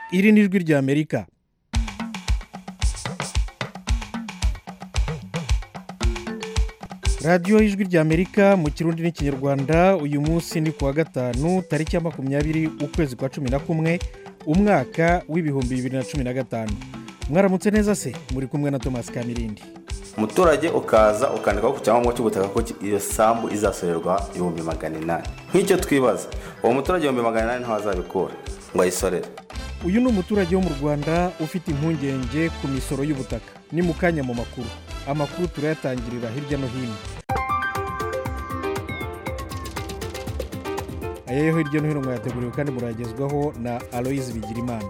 iri ni ijwi ry'amerika radiyo y'ijwi ry'amerika mu kirundi n'ikinyarwanda uyu munsi ni ku wa gatanu tariki ya makumyabiri ukwezi kwa cumi na kumwe umwaka w'ibihumbi bibiri na cumi na gatanu mwaramutse neza se muri kumwe na tomasi kamirindi umuturage ukaza ukandikaho ku cyangombwa cy'ubutaka ko iyo sambu izasorerwa ibihumbi magana inani nk'icyo twibaza uwo muturage ibihumbi magana inani ntaho azabikura ngo ayisorere uyu ni umuturage wo mu rwanda ufite impungenge ku misoro y'ubutaka ni mu kanya mu makuru amakuru turayatangirira hirya no hino aya yo hirya no hino mwayateguriwe kandi muragezwaho na aloyizi bigirimana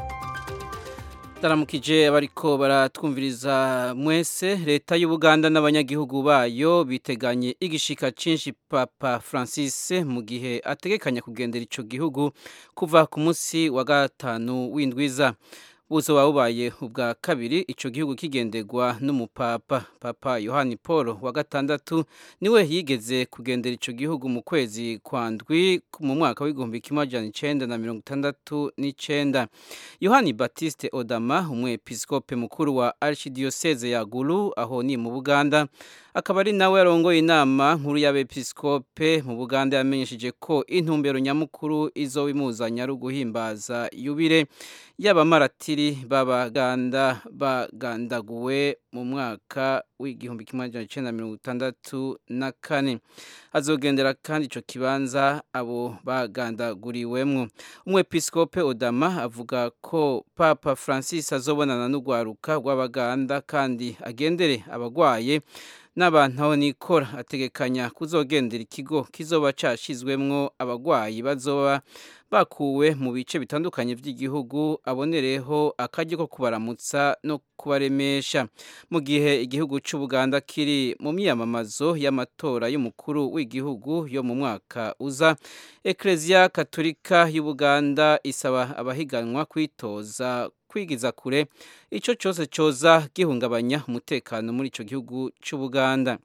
taramukije abariko baratwumviriza mwese leta y'ubuganda n'abanyagihugu bayo biteganye igishika cinshi papa francis mu gihe ategekanya kugendera ico gihugu kuva ku munsi wa gatanu w'indwiza buzoba bubaye ubwa kabiri ico gihugu kigenderwa n'umupapa papa yohani paul wa gatandatu niwe yigeze kugendera ico gihugu mu kwezi kwa ndwi mu mwaka w'igihumbi kimwe amajana icenda na mirongo itandatu n'icenda yohani batiste odama umwepiskope mukuru wa archidiyoseze ya gulu aho ni mu buganda akaba ari nawe yarongoye inama nkuru y'abepiskope mu buganda yamenyesheje ko intumbero nyamukuru izo imuzanya ari uguhimbaza yubire y'abamaratiri b'abaganda bagandaguwe mu mwaka w'igihumbi kimwe magana cyenda mirongo itandatu na kane azogendera kandi icyo kibanza abo bagandaguriwemwo umwepiskope odama avuga ko papa francis azobonana n'urwaruka rw'abaganda kandi agendere abagwaye n'abantu aho nikora ategekanya kuzogendera ikigo kizoba cyashyizwemwo abagwayi bazoba bakuwe mu bice bitandukanye by'igihugu abonereho akaryo ko kubaramutsa no kubaremesha mu gihe igihugu cy'ubuganda kiri mu myiyamamazo y'amatora y'umukuru w'igihugu yo mu mwaka uza ekereziya katolika y'ubuganda isaba abahiganwa kwitoza kwigiza kure icyo cyose cyoza gihungabanya umutekano muri icyo gihugu cy'ubuganda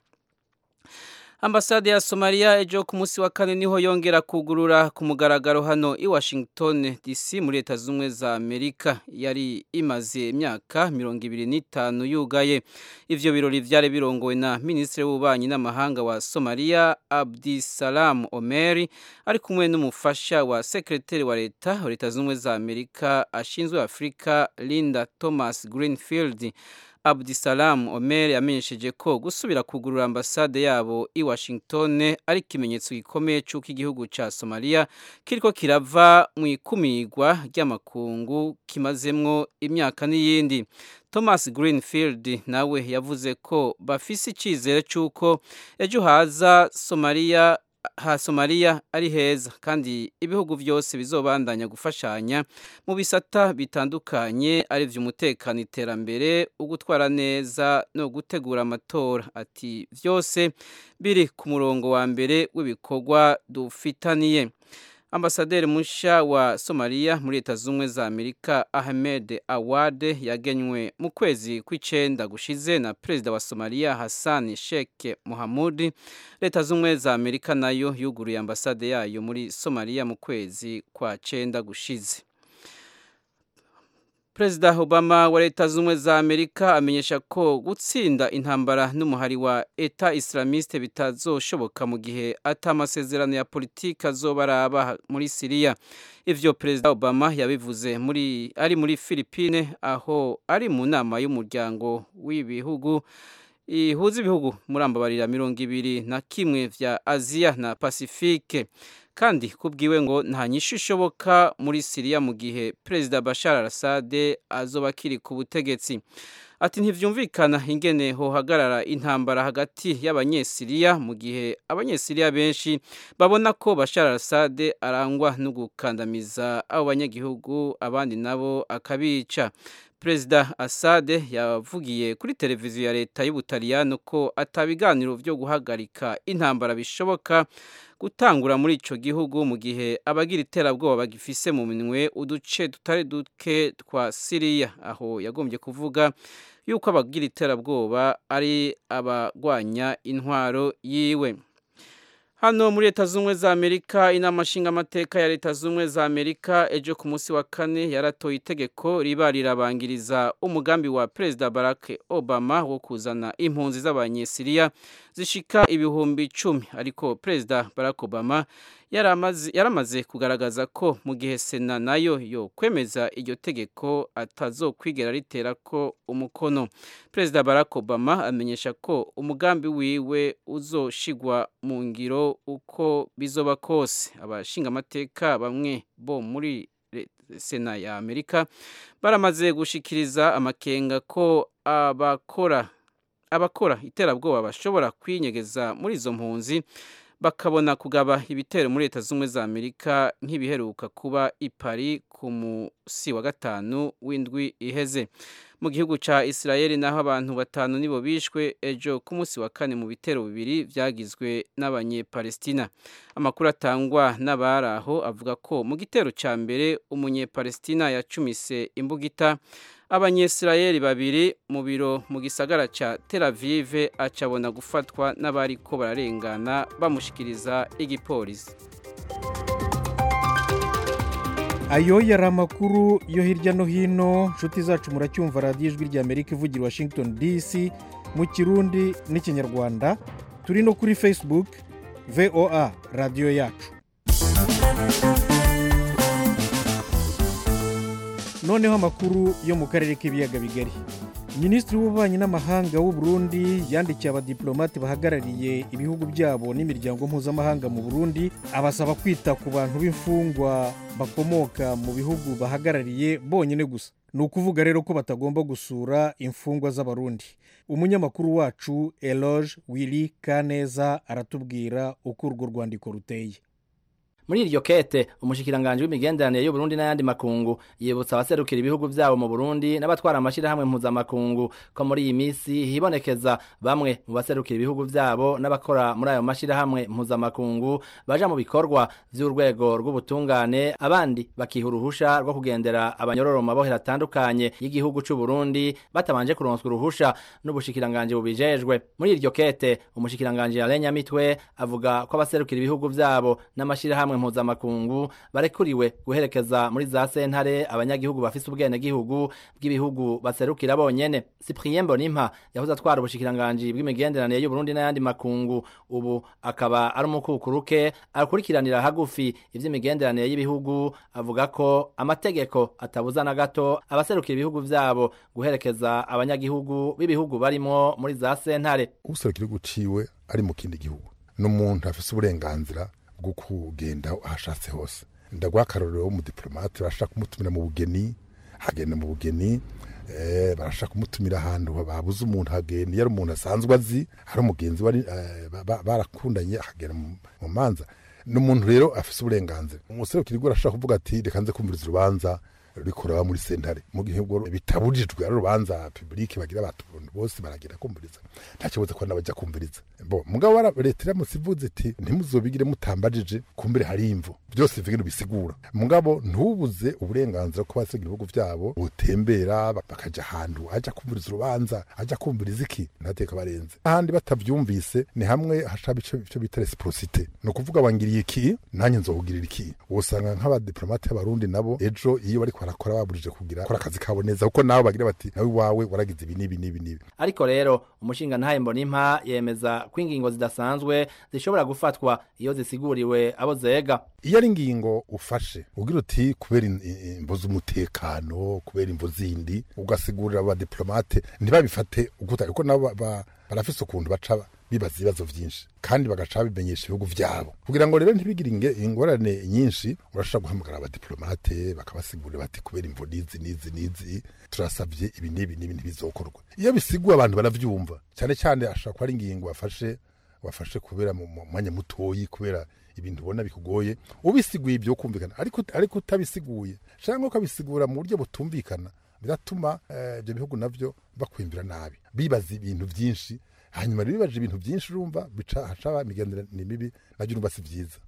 ambasade ya somaliya ejo ku munsi wa kane niho yongera kugurura ku mugaragaro hano i washington dc muri leta z'ubumwe za amerika yari imaze imyaka mirongo ibiri n'itanu yugaye ivyo birori vyari birongowe na minisitiri w'ububanyi n'amahanga wa somaliya abdisalam omeri ari kumwe n'umufasha wa sekreteri wa leta wa leta z'ubumwe za amerika ashinzwe afurika linda thomas greenfield abdisalam omer yamenyesheje ko gusubira kugurura ambasade yabo i washington ari ikimenyetso gikomeye cy'uko igihugu cya somaliya kiriko kirava mu ikumirwa ry'amakungu kimazemwo imyaka n'iyindi thomas greenfield nawe yavuze ko bafise icyizere cy'uko ejo haza somaliya ha somaliya ari heza kandi ibihugu byose bizobandanya gufashanya mu bisata bitandukanye ari by'umutekano iterambere ugutwara neza no gutegura amatora ati byose biri ku murongo wa mbere w'ibikorwa dufitaniye ambasaderi mushya wa somaliya muri leta z'ubumwe za amerika ahmed awade yagenywe mu kwezi kw'icenda gushize na perezida wa somaliya hassan sheikh muhamudi leta z'ubumwe za amerika nayo yuguruye ambasade yayo muri somaliya mu kwezi kwa cenda gushize perezida obama wa leta z'ubumwe za amerika amenyesha ko gutsinda intambara n'umuhari wa eta islamiste bitazoshoboka mu gihe ata amasezerano ya politiki azoba araba muri siriya ivyo perezida obama yabivuze muri ari muri philippine aho ari mu nama y'umuryango w'ibihugu ihuza ibihugu muri ambabarira mirongo ibiri na kimwe vya aziya na pasifike kandi kubwiwe ngo nta nyishu ishoboka muri siriya mu gihe perezida bashar al-assad azoba akiri ku butegetsi ati ntibyumvikana ingene hohagarara intambara hagati y'abanyesiriya mu gihe abanyesiriya benshi babona ko bashar al-assad arangwa no gukandamiza abo banyagihugu abandi nabo akabica perezida asade yavugiye kuri televiziyo ya leta y'ubutaliyano ko atabiganiro byo guhagarika intambara bishoboka gutangura muri icyo gihugu mu gihe abagira iterabwoba bagifise mu minwe uduce tutari duke twa siriya aho yagombye kuvuga yuko abagira iterabwoba ari abagwanya intwaro yiwe hano muri leta z'ubumwe za amerika inama nshingamateka ya leta z'ubumwe za amerika ejo ku munsi wa kane yaratoye itegeko riba rirabangiriza umugambi wa perezida barack obama wo kuzana impunzi z'abanyesiriya zishika ibihumbi icumi ariko perezida barack obama yaramaze kugaragaza ko mu gihe sena nayo yo kwemeza iryo tegeko atazokwigera ritera ko umukono perezida barack obama amenyesha ko umugambi wiwe uzoshigwa mu ngiro uko bizoba kose abashingamateka bamwe bo muri sena ya amerika baramaze gushikiriza amakenga ko abakora abakora iterabwoba bashobora kwinyegeza muri izo mpunzi bakabona kugaba ibitero muri leta z'ubumwe za amerika nk'ibiheruka kuba i Paris ku musi wa gatanu w'indwi iheze mu gihugu cya israel naho abantu batanu nibo bishwe ejo ku munsi wa kane mu bitero bibiri byagizwe n'abanyepalestina amakuru atangwa n'abari aho avuga ko mu gitero cya mbere umunyepalestina yacumise imbugita abanyesirayeli babiri mu biro mu gisagara cya Tel Aviv acabona gufatwa n'abari ko bararengana bamushikiriza igipolisi ayo yari amakuru yo hirya no hino nshuti zacu muracyumva radiyo ijwi rya amerika ivugira washington dc mu kirundi n'ikinyarwanda turi no kuri facebook voa radiyo yacu noneho amakuru yo mu karere k'ibiyaga bigari minisitiri w'ububanyi n'amahanga w'u Burundi yandikiye abadiplomate bahagarariye ibihugu byabo n'imiryango mpuzamahanga mu burundi abasaba kwita ku bantu b'imfungwa bakomoka mu bihugu bahagarariye bonyine gusa ni ukuvuga rero ko batagomba gusura imfungwa z'abarundi umunyamakuru wacu eloge wili kaneza aratubwira uko urwo rwandiko ruteye muri iryo kete umushikiranganje w'imigenderanire y'u Burundi n'ayandi makungu yibutsa abaserukira ibihugu vyabo mu Burundi n'abatwara amashirahamwe mpuzamakungu ko muri iyi misi hibonekeza bamwe mu baserukira ibihugu vyabo n'abakora muri ayo mashirahamwe mpuzamakungu baja mu bikorwa vy'urwego rw'ubutungane abandi bakiha uruhusha rwo kugendera abanyororo mu mabohero atandukanye y'igihugu c'u Burundi batabanje kuronswa uruhusha n'ubushikiranganje bubijejwe muri iryo kete umushikiranganje Alain Nyamitwe avuga ko abaserukira ibihugu vyabo n'amashirahamwe mpuzamakungu barekuriwe guherekeza muri za sentare abanyagihugu bafise ubwenegihugu bw'ibihugu baserukira bonyene Cyprien Mbonimpa yahoze atwara ubushikiranganji bw'imigenderanire y'u Burundi n'ayandi makungu ubu akaba ari umukukuruke akurikiranira hagufi ivy'imigenderanire y'ibihugu avuga ko amategeko atabuza na gato abaserukira ibihugu vyabo guherekeza abanyagihugu b'ibihugu barimo muri za sentare userukira igihugu ciwe ari mu kindi gihugu n'umuntu afise uburenganzira bwo kugenda ahashatse hose ndaguha akarorero w'umudiplomate barashaka kumutumira mu bugeni hagenda mu bugeni barashaka kumutumira ahantu babuze umuntu hagenda iyo ari umuntu asanzwe azi hari umugenzi wari barakundanye akagenda mu manza n'umuntu rero afise uburenganzira umuserukira igihugu arashaka kuvuga ati reka nze kumviriza urubanza rikora muri sentare mu gihe ubwo bitabujijwe ari urubanza publike bagira abantu bose baragira kumviriza nta kibazo ko nabajya kumviriza bo mugabo leta iramutse ivuze iti ntimuzobigire mutambajije kumbere hari imvo byose bivugira bisigura mugabo ntubuze uburenganzira ko basigira ibihugu byabo butembera bakaja ahantu aja kumviriza urubanza aja kumviriza iki ntateka barenze ahandi batavyumvise ni hamwe hashaba ico bita reciprocité ni ukuvuga wangiriye iki nanjye nzokugirira iki usanga nk'abadiplomate b'abarundi nabo ejo iyo bariko barakora baburije kugira kora akazi kabo neza kuko nabo bagira bati nawe wawe waragize ibi n'ibi n'ibi n'ibi ariko rero umushinga ntaye mbonimpa yemeza ko ingingo zidasanzwe zishobora gufatwa iyo zisiguriwe abo zega iyo ari ingingo ufashe ugira uti kubera imvo z'umutekano kubera imvo zindi ugasigurira abadiplomate ntibabifate kuko nabo barafise ukuntu baca bibaza ibibazo byinshi kandi bagaca bimenyesha ibihugu byabo kugira ngo rero ntibigire ingorane nyinshi urashobora guhamagara abadiplomate bakabasigurira bati kubera imvo n'izi n'izi n'izi turasabye ibi n'ibi n'ibi ntibizokorwa iyo bisiguye abantu baravyumva cyane cyane ashobora kuba ari ingingo wafashe wafashe kubera mu mwanya mutoyi kubera ibintu ubona bikugoye ubisiguye ibyo kumvikana ariko ariko utabisiguye cyangwa ukabisigura mu buryo butumvikana biratuma ibyo bihugu navyo bakwimvira nabi bibaza ibintu byinshi hanyuma rero bibaje ibintu byinshi urumva bica hacaba imigenderanire mibi nabyo urumva si byiza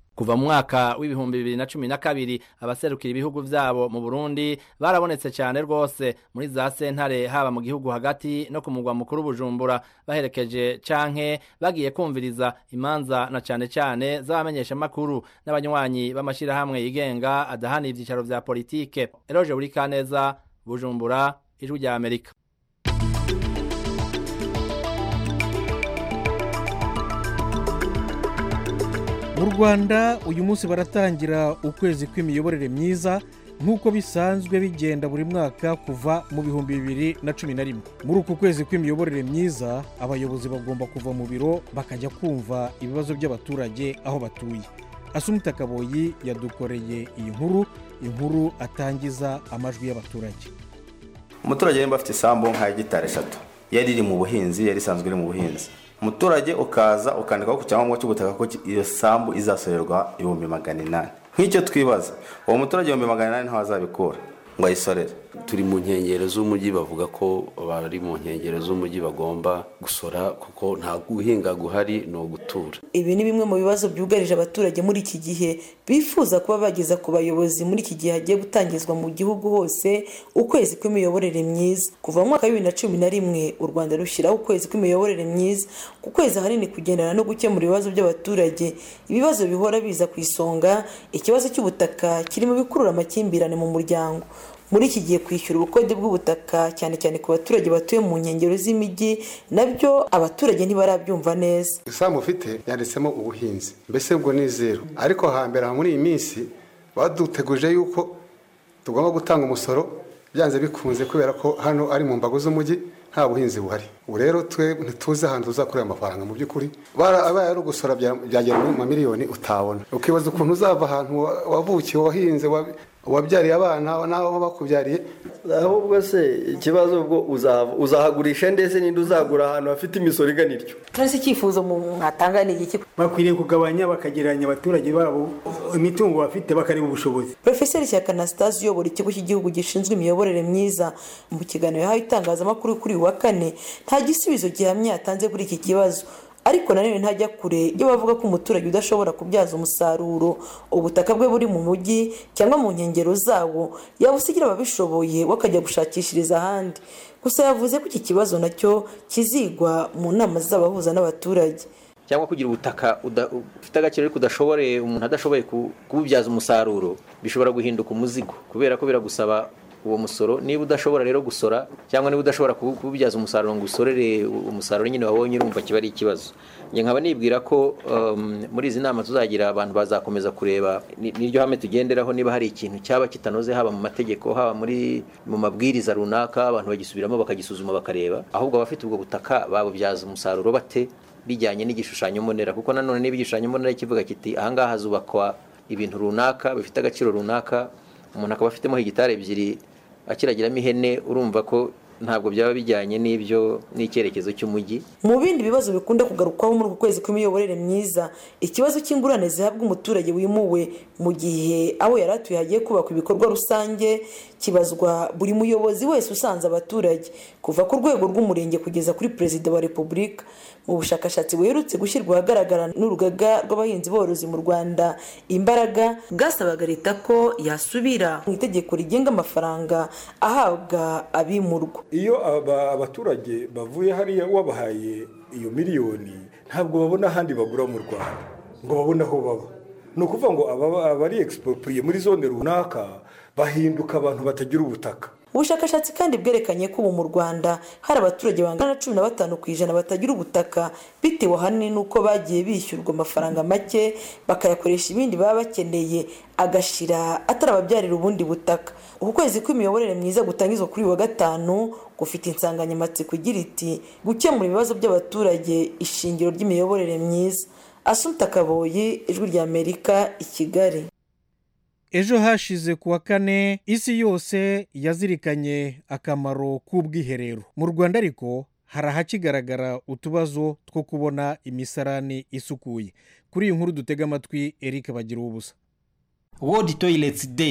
kuva mu mwaka w'ibihumbi bibiri na cumi na kabiri abaserukira ibihugu vyabo mu Burundi barabonetse cyane rwose muri za sentare haba mu gihugu hagati no ku mugwa mukuru Bujumbura baherekeje canke bagiye kumviriza imanza na cane cane z'abamenyesha makuru n'abanywanyi b'amashirahamwe yigenga adahana ivyicaro vya politike Eroje Burikaneza Bujumbura ijwi rya Amerika mu rwanda uyu munsi baratangira ukwezi kw'imiyoborere myiza nk'uko bisanzwe bigenda buri mwaka kuva mu bihumbi bibiri na cumi na rimwe muri uku kwezi kw'imiyoborere myiza abayobozi bagomba kuva mu biro bakajya kumva ibibazo by'abaturage aho batuye asumita kaboyi yadukoreye iyi nkuru inkuru atangiza amajwi y'abaturage umuturage nimba afite isambu nka hegitari eshatu yari iri mu buhinzi yari isanzwe iri mu buhinzi umuturage ukaza ukandikaho ku cyangombwa cy'ubutaka ko iyo sambu izasorerwa ibihumbi magana inani nk'icyo twibaza uwo muturage ibihumbi magana inani ntaho azabikura ngo ayisorere turi mu nkengero z'umujyi bavuga ko bari mu nkengero z'umujyi bagomba gusora kuko nta guhinga guhari ni ugutura ibi ni bimwe mu bibazo byugarije abaturage muri iki gihe bifuza kuba bageza ku bayobozi muri iki gihe hagiye gutangizwa mu gihugu hose ukwezi kw'imiyoborere myiza kuva mu mwaka wa bibiri na cumi na rimwe u rwanda rushyiraho ukwezi kw'imiyoborere myiza ku kwezi ahanini kugendana no gukemura ibibazo by'abaturage ibibazo bihora biza ku isonga ikibazo cy'ubutaka kiri mu bikurura amakimbirane mu muryango muri iki gihe kwishyura ubukode bw'ubutaka cyane cyane ku baturage batuye mu nkengero z'imijyi nabyo abaturage ntibarabyumva neza isambu ufite yanditsemo ubuhinzi mbese ubwo ni zeru ariko hambere muri iyi minsi baduteguje yuko tugomba gutanga umusoro byanze bikunze kubera ko hano ari mu mbago z'umujyi nta buhinzi buhari ubu rero twe ntituzi ahantu tuzakorera amafaranga mu by'ukuri abaye ari ugusora byagera mu mamiliyoni utabona ukibaza ukuntu uzava ahantu wavukiye wahinze wabyariye abana n'aho bakubyariye ahubwo se ikibazo ubwo uzahagurisha ndetse n'indi uzagura ahantu hafite imisoro igana ityo turese icyifuzo mwatanga ni iki bakwiriye kugabanya bakagereranya abaturage babo imitungo bafite bakareba ubushobozi porofeseri shyaka anastase uyobora ikigo cy'igihugu gishinzwe imiyoborere myiza mu kiganiro yahawe itangazamakuru kuri uyu wa kane nta gisubizo gihamye yatanze kuri iki kibazo ariko nanone ntajya kure iyo bavuga ko umuturage udashobora kubyaza umusaruro ubutaka bwe buri mu mujyi cyangwa mu nkengero zawo yabusigira ababishoboye we akajya gushakishiriza ahandi gusa yavuze ko iki kibazo nacyo kizigwa mu nama z'abahuza n'abaturage cyangwa kugira ubutaka ufite agaciro ariko udashoboye umuntu adashoboye kububyaza umusaruro bishobora guhinduka umuzigo kubera ko biragusaba uwo musoro niba udashobora rero gusora cyangwa niba udashobora kububyaza umusaruro ngo usorere umusaruro nyine wabonye urumva kiba ari ikibazo njye nkaba nibwira ko muri izi nama tuzagira abantu bazakomeza kureba n'iryo hame tugenderaho niba hari ikintu cyaba kitanoze haba mu mategeko haba muri mu mabwiriza runaka abantu bagisubiramo bakagisuzuma bakareba ahubwo abafite ubwo butaka babubyaza umusaruro bate bijyanye n'igishushanyo mbonera kuko nanone niba igishushanyo mbonera kivuga kiti ahangaha hazubakwa ibintu runaka bifite agaciro runaka umuntu akaba afitemo hegitari ebyiri akiragiramo ihene urumva ko ntabwo byaba bijyanye n'ibyo n'icyerekezo cy'umujyi mu bindi bibazo bikunda kugarukwaho muri uku kwezi kw'imiyoborere myiza ikibazo cy'ingurane zihabwa umuturage wimuwe mu gihe aho yari atuye hagiye kubakwa ibikorwa rusange kibazwa buri muyobozi wese usanze abaturage kuva ku rwego rw'umurenge kugeza kuri perezida wa repubulika mu bushakashatsi buherutse gushyirwa ahagaragara n'urugaga rw'abahinzi borozi mu rwanda imbaraga bwasabaga leta ko yasubira mu itegeko rigenga amafaranga ahabwa abimurwa iyo abaturage bavuye hariya wabahaye iyo miliyoni ntabwo babona ahandi bagura mu rwanda ngo babone aho baba ni ukuvuga ngo abari egisipopuriye muri zone runaka bahinduka abantu batagira ubutaka ubushakashatsi kandi bwerekanye ko ubu mu rwanda hari abaturage bangana na cumi na batanu ku ijana batagira ubutaka bitewe ahanini n'uko bagiye bishyurwa amafaranga make bakayakoresha ibindi baba bakeneye agashira atarababyarira ubundi butaka uku kwezi kw'imiyoborere myiza gutangizwa kuri uyu wa gatanu gufite insanganyamatsiko igira iti gukemura ibibazo by'abaturage ishingiro ry'imiyoborere myiza asumta kaboyi ijwi ry'amerika i kigali ejo hashize ku wa kane isi yose yazirikanye akamaro k'ubwiherero mu rwanda ariko hari ahakigaragara utubazo two kubona imisarani isukuye kuri iyi nkuru dutega amatwi eric bagira ubusa world toilets day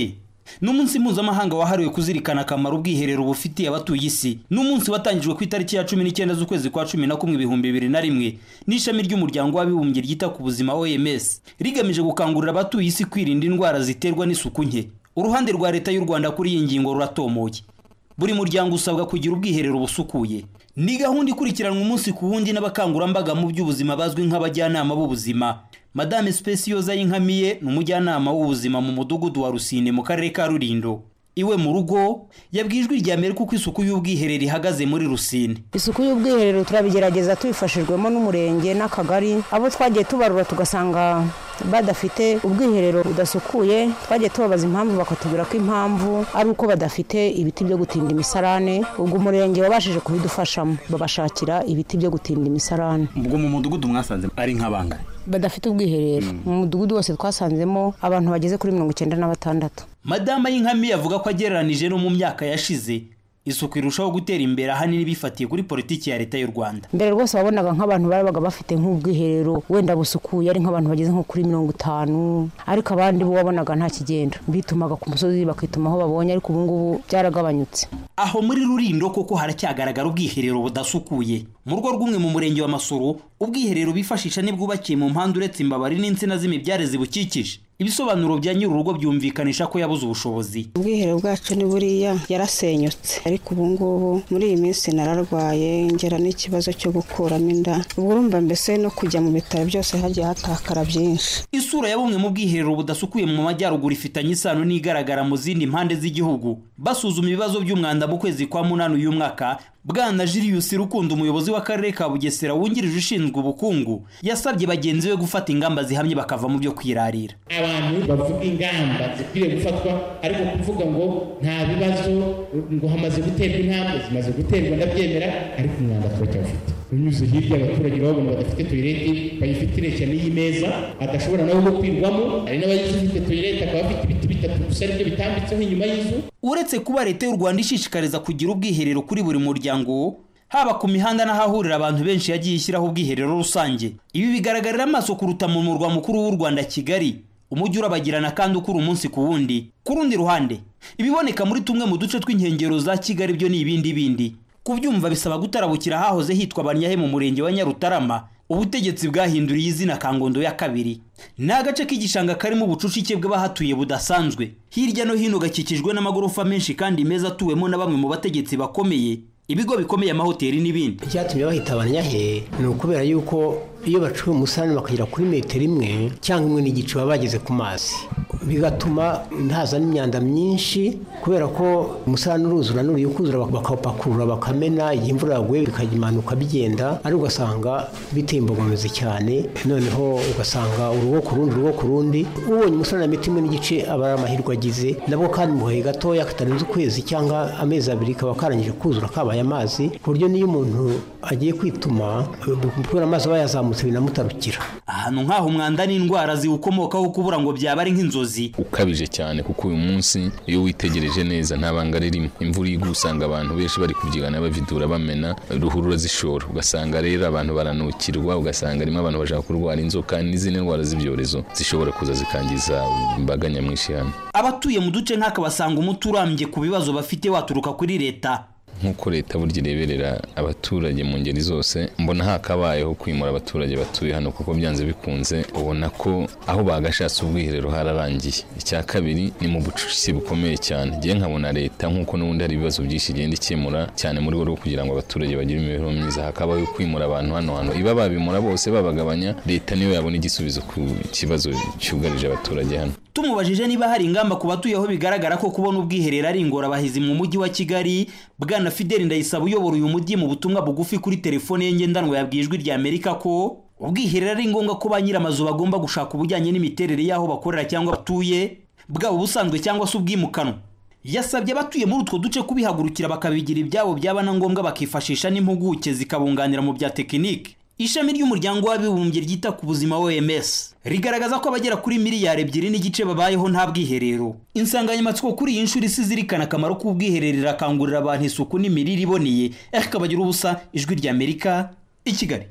ni umunsi mpuzamahanga wahariwe kuzirikana akamaro ubwiherero bufitiye abatuye isi ni umunsi watangijwe ku itariki ya cumi n'icyenda z'ukwezi kwa cumi na kumwe ibihumbi bibiri na rimwe n'ishami ry'umuryango w'abibumbye ryita ku buzima oms rigamije gukangurira abatuye isi kwirinda indwara ziterwa n'isuku nke uruhande rwa leta y'u rwanda kuri iyi ngingo ruratomoye buri muryango usabwa kugira ubwiherero busukuye ni gahunda ikurikiranwa umunsi ku wundi n'abakangurambaga mu by'ubuzima bazwi nk'abajyanama b'ubuzima madame specioza y'inkamiye ni umujyanama w'ubuzima mu mudugudu wa rusine mu karere ka rurindo iwe mu rugo yabwiye ijwi rya mbere kuko isuku y'ubwiherero ihagaze muri rusine isuku y'ubwiherero turabigerageza tubifashijwemo n'umurenge n'akagari abo twagiye tubarura tugasanga badafite ubwiherero budasukuye twagiye tubabaza impamvu bakatubwira ko impamvu ari uko badafite ibiti byo gutinda imisarane ubwo umurenge wabashije kubidufashamo babashakira ibiti byo gutinda imisarane ubwo mu mudugudu mwasanze ari nk'abangana badafite ubwiherero mu mudugudu wose twasanzemo abantu bageze kuri mirongo icyenda na batandatu madama y'inkami avuga ko agereranije no mu myaka yashize isuku irushaho gutera imbere ahanini bifatiye kuri politiki ya leta y'u rwanda mbere rwose wabonaga nk'abantu babaga bafite nk'ubwiherero wenda busukuye ari nk'abantu bageze nko kuri mirongo itanu ariko abandi bo wabonaga nta kigenda bitumaga ku musozi bakituma aho babonye ariko ubu ngubu byaragabanyutse aho muri rurindo koko haracyagaragara ubwiherero budasukuye mu rugo rw'umwe mu murenge wa masoro ubwiherero bifashisha nibwubakiye mu mpande uretse imbabari n'insina z'imibyare zibukikije ibisobanuro bya nyir'urugo byumvikanisha ko yabuze ubushobozi ubwiherero bwacu ni buriya yarasenyutse ariko ubu ngubu muri iyi minsi nararwaye ngera n'ikibazo cyo gukuramo inda ubwo urumva mbese no kujya mu bitaro byose hagiye hatakara byinshi isura ya bumwe mu bwiherero budasukuye mu majyaruguru ifitanye isano n'igaragara mu zindi mpande z'igihugu basuzuma ibibazo by'umwanda mu kwezi kwa munani uyu mwaka bwana Julius Rukundo umuyobozi w'akarere ka Bugesera wungirije ushinzwe ubukungu yasabye bagenzi be gufata ingamba zihamye bakava mu byo kwirarira abantu bavuga ingamba zikwiriye gufatwa ariko kuvuga ngo nta bibazo ngo hamaze guterwa intambwe zimaze guterwa ndabyemera ariko umwanda turacyawufite unyuze hirya abaturage babona badafite toyileti bayifite cyane n'iyi meza adashobora nawe gukwirwamo hari n'abazifite toyileti akaba afite ibiti bitatu gusa aribyo bitambitseho inyuma y'inzu uretse kuba leta y'u rwanda ishishikariza kugira ubwiherero kuri buri muryango haba ku mihanda n'ahahurira abantu benshi yagiye ishyiraho ubwiherero rusange ibi bigaragarira amaso kuruta mu murwa mukuru w'u rwanda kigali umujyi urabagirana kandi ukura umunsi ku wundi ku rundi ruhande ibiboneka muri tumwe mu duce tw'inkengero za kigali byo ni ibindi bindi kubyumva bisaba gutarabukira hahoze hitwa banyahe mu murenge wa nyarutarama ubutegetsi bwahinduriye izina kangondo ya kabiri ni agace k'igishanga karimo ubucucike bw'abahatuye budasanzwe hirya no hino gakikijwe n'amagorofa menshi kandi meza atuwemo na bamwe mu bategetsi bakomeye ibigo bikomeye amahoteli n'ibindi icyatumye bahita abanyahe ni ukubera yuko iyo bacuye umusarani bakagera kuri metero imwe cyangwa imwe n'igice baba bageze ku mazi bigatuma haza n'imyanda myinshi kubera ko umusarani uruzura n'uriye ukuzura bakawupakurura bakamena igihe imvura yaguye bikayimanuka bigenda ariko ugasanga biteye imbogamizi cyane noneho ugasanga urugo ku rundi urugo ku rundi ubonye umusarani na metero imwe n'igice aba ari amahirwe agize nabwo kandi mu gahe gatoya katarenze ukwezi cyangwa amezi abiri kaba karangije kuzura kabaye amazi ku buryo n'iyo umuntu agiye kwituma kubera amazi aba yazamutse binamutarukira ahantu nk'aho umwanda n'indwara ziwukomokaho kubura ngo byaba ari nk'inzozi ukabije cyane kuko uyu munsi iyo witegereje neza nta banga ririmo imvura iguye usanga abantu benshi bari kubyigana bavidura bamena ruhurura zishora ugasanga rero abantu baranukirwa ugasanga harimo abantu bashaka kurwara inzoka n'izindi ndwara z'ibyorezo zishobora kuza zikangiza imbaga nyamwinshi hano abatuye mu duce nk'aka basanga umuti urambye ku bibazo bafite waturuka kuri leta nk'uko leta burya ireberera abaturage mu ngeri zose mbona hakabayeho kwimura abaturage batuye hano kuko byanze bikunze ubona ko aho bagashatse ubwiherero hararangiye icya kabiri ni mu bucucike bukomeye cyane ngiye nkabona leta nk'uko n'ubundi hari ibibazo byinshi igenda ikemura cyane muri rwo kugira ngo abaturage bagire imibereho myiza hakabaho kwimura abantu hano hano iba babimura bose babagabanya leta niyo yabona igisubizo ku kibazo cyugarije abaturage hano tumubajije niba hari ingamba ku batuye aho bigaragara ko kubona ubwiherero ari ingorabahizi mu mujyi wa kigali bwana fideli ndayisaba uyobora uyu mujyi mu butumwa bugufi kuri telefone ye ngendanwa yabwiye ijwi rya amerika ko ubwiherero ari ngombwa ko ba nyir'amazu bagomba gushaka ubujyanye n'imiterere y'aho bakorera cyangwa batuye bwaba ubusanzwe cyangwa se ubwimukanwa yasabye abatuye muri utwo duce kubihagurukira bakabigira ibyabo byaba na ngombwa bakifashisha n'impuguke zikabunganira mu bya tekinike ishami ry'umuryango w'abibumbye ryita ku buzima OMS rigaragaza ko abagera kuri miliyari ebyiri n'igice babayeho nta bwiherero insanganyamatsiko kuri iyi nshuro isi zirikana akamaro k'ubwiherero irakangurira abantu isuku n'imirire iboneye ariko bagira ubusa ijwi rya amerika i kigali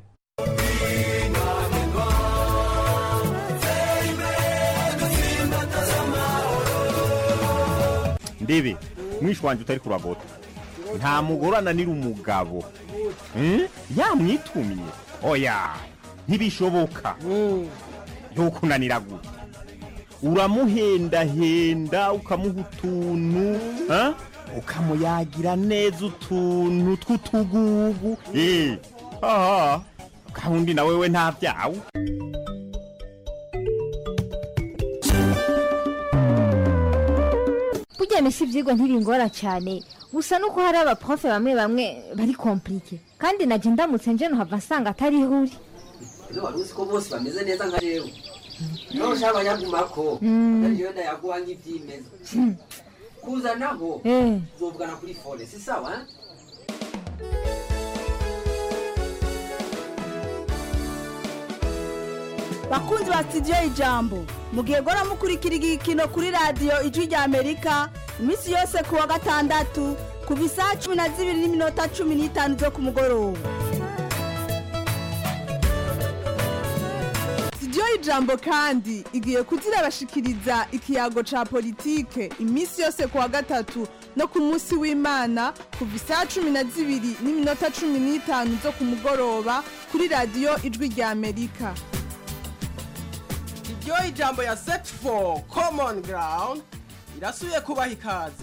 ndebe mwishi wanje utari kuragota nta mugore ananira umugabo Hmm? yamwitumye oya ntibishoboka yokunanira gute uramuhendahenda ukamuha utuntu ha? ukamuyagira neza utuntu tw'utugugu Eh, aha kandi na wewe nta byawe burya misi ibyigwa ntibingora cyane gusa nuko hari abaprofe bamwe bamwe bari komplike kandi najya ndamutse nje nuhava nsanga atari ihuri Ese wari uzi ko bose bameze neza nka jewe nawe ushaka abanyagumako Mm. ariyo ndayaguha nk'ibyimeza kuzanaho Eh. uzovugana kuri fone si sawa eh? bakunzi ba sitidiyo ijambo mugihe gora mukurikira igikino kuri radiyo ijwi rya amerika iminsi yose ku wa gatandatu kuva isaha cumi na zibiri n'iminota cumi n'itanu zo ku mugoroba sitidiyo ijambo kandi igiye kuzirabashikiriza ikiyago ca politike iminsi yose ku wa gatatu no ku munsi w'imana kuva isaha cumi na zibiri n'iminota cumi n'itanu zo ku mugoroba kuri radiyo ijwi rya amerika iryo ijambo ya set for common ground irasubiye kubaha ikaze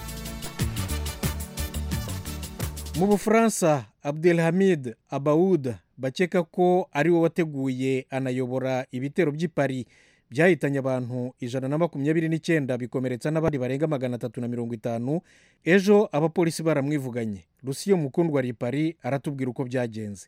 mu bufaransa abdelhamid abaud bakeka ko ari we wateguye anayobora ibitero by'i Paris byahitanye abantu ijana na makumyabiri n'icyenda bikomeretsa n'abandi barenga magana atatu na mirongo itanu ejo abapolisi baramwivuganye rusiyo mukundwa ari i Paris aratubwira uko byagenze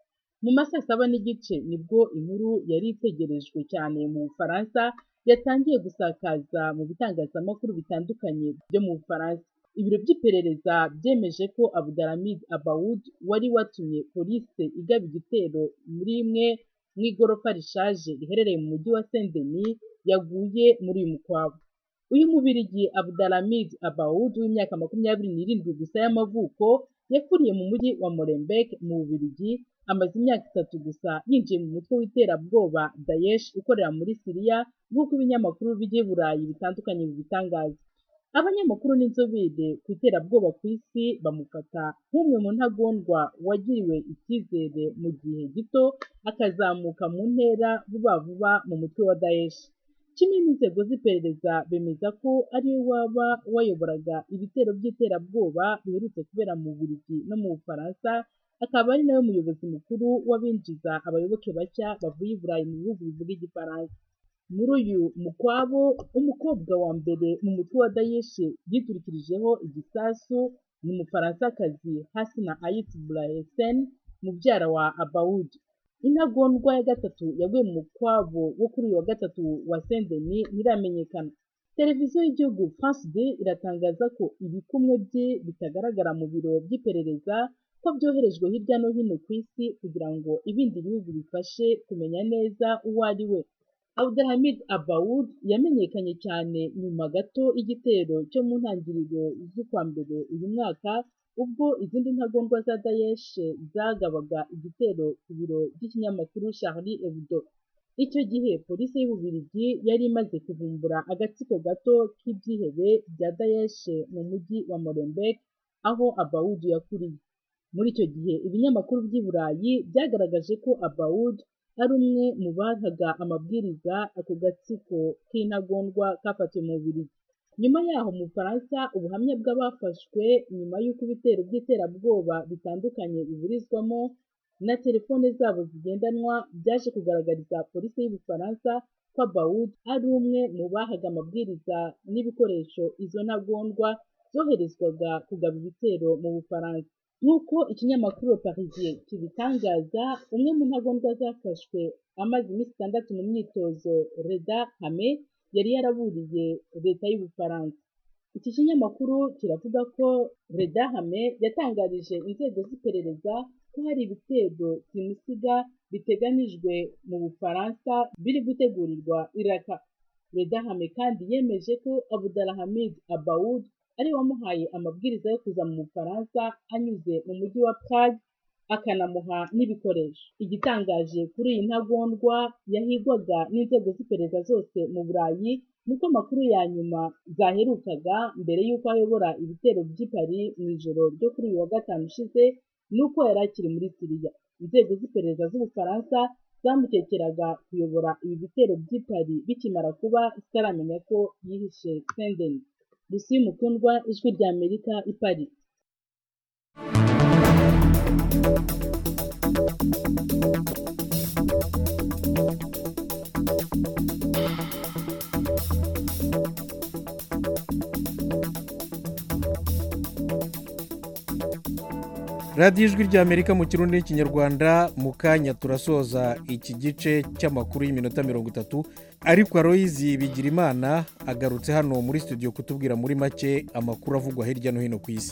mu masaa saba n'igice nibwo inkuru yari itegerejwe cyane mu bufaransa yatangiye gusakaza mu bitangazamakuru bitandukanye byo mu bufaransa ibiro by'iperereza byemeje ko abudalhamid abawud wari watumye polisi igaba igitero muri imwe mu igorofa rishaje riherereye mu mujyi wa saint denis yaguye muri uyu mukwabu uyu mubirigi abudalhamid abawud w'imyaka makumyabiri n'irindwi gusa y'amavuko yakuriye mu mujyi wa molenbeek mu bubirigi amaze imyaka itatu gusa yinjiye mu mutwe w'iterabwoba daesh ukorera muri siriya nk'uko ibinyamakuru by'i burayi bitandukanye bibitangaza abanyamakuru n'inzobere ku iterabwoba ku isi bamufata nk'umwe mu ntagondwa wagiriwe icyizere mu gihe gito akazamuka mu ntera vuba vuba mu mutwe wa daesh kimwe n'inzego z'iperereza bemeza ko ari we waba wayoboraga ibitero by'iterabwoba biherutse kubera mu Bubiligi no mu Bufaransa akaba ari nawe muyobozi mukuru w'abinjiza abayoboke bashya bavuye i Burayi mu bihugu bivuga igifaransa muri uyu mukwabo umukobwa wa mbere mu mutwe wa Daesh yiturikirijeho igisasu ni umufaransakazi Hasna Ait Brahesen mubyara wa Abaoud intagondwa ya gatatu yaguye mu mukwabo wo kuri uyu wa gatatu wa Saint Denis ntiramenyekana televiziyo y'igihugu France 2 iratangaza ko ibikumwe bye bitagaragara mu biro by'iperereza ko byoherejwe hirya no hino ku isi kugira ngo ibindi bihugu bifashe kumenya neza uwo ari we Abdelhamid Abaoud yamenyekanye cyane nyuma gato y'igitero cyo mu ntangiriro z'ukwa mbere uyu mwaka ubwo izindi ntagondwa za Daesh zagabaga igitero ku biro by'ikinyamakuru Charlie Hebdo icyo gihe polisi y'Ububiligi yari imaze kuvumbura agatsiko gato k'ibyihebe bya Daesh mu mujyi wa Molenbeek aho Abaoud yakuriye muri icyo gihe ibinyamakuru by'i Burayi byagaragaje ko Abaoud ari umwe mu bahaga amabwiriza ako gatsiko k'intagondwa kafatiwe mu Bubiligi nyuma yaho mu Bufaransa ubuhamya bw'abafashwe nyuma y'uko ibitero by'iterabwoba bitandukanye biburizwamo na telefone zabo zigendanwa byaje kugaragariza polisi y'Ubufaransa ko Abaoud ari umwe mu bahaga amabwiriza n'ibikoresho izo ntagondwa zoherezwaga kugaba ibitero mu Bufaransa nk'uko ikinyamakuru Parisien kibitangaza umwe mu ntagondwa zafashwe amaze iminsi itandatu mu myitozo Reda Hame yari yaraburiye leta y'Ubufaransa iki kinyamakuru kiravuga ko Reda Hame yatangarije inzego z'iperereza ko hari ibitero simusiga biteganijwe mu Bufaransa biri gutegurirwa Iraka Reda Hame kandi yemeje ko Abdulhamid Abaoud ari wamuhaye amabwiriza yo kuza mu Bufaransa anyuze mu mujyi wa Prague akanamuha n'ibikoresho igitangaje kuri iyi ntagondwa yahigwaga n'inzego z'iperereza zose mu burayi nuko amakuru ya nyuma zaherukaga mbere y'uko ayobora ibitero by'i Paris mu ijoro ryo kuri uyu wa gatanu ushize nuko yari akiri muri siriya inzego z'iperereza z'ubufaransa zamukekeraga kuyobora ibi bitero by'i Paris bikimara kuba zitaramenya ko yihishe sendeni rusi mukundwa ijwi rya amerika i Paris radiyo ijwi rya amerika mu kirundi n'ikinyarwanda mu kanya turasoza iki gice cy'amakuru y'iminota mirongo itatu ariko aroyizi bigira imana agarutse hano muri studio kutubwira muri make amakuru avugwa hirya no hino ku isi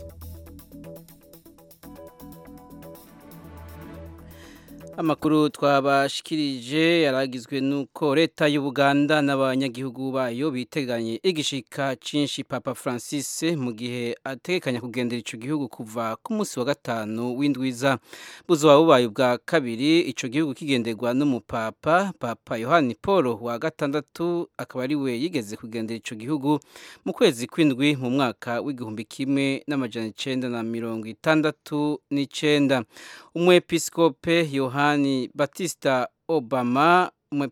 amakuru twabashikirije yaragizwe nuko leta y'ubuganda n'abanyagihugu bayo biteganye igishika cinshi papa francis mu gihe ategekanya kugendera ico gihugu kuva ku munsi wa gatanu w'indwiza buzoba bubaye ubwa kabiri ico gihugu kigenderwa n'umupapa papa yohani paul wa gatandatu akaba ari we yigeze kugendera ico gihugu mu kwezi kw'indwi mu mwaka w'igihumbi kimwe n'amajana icenda na mirongo itandatu n'icenda umwepiskope yohani yohani batista obama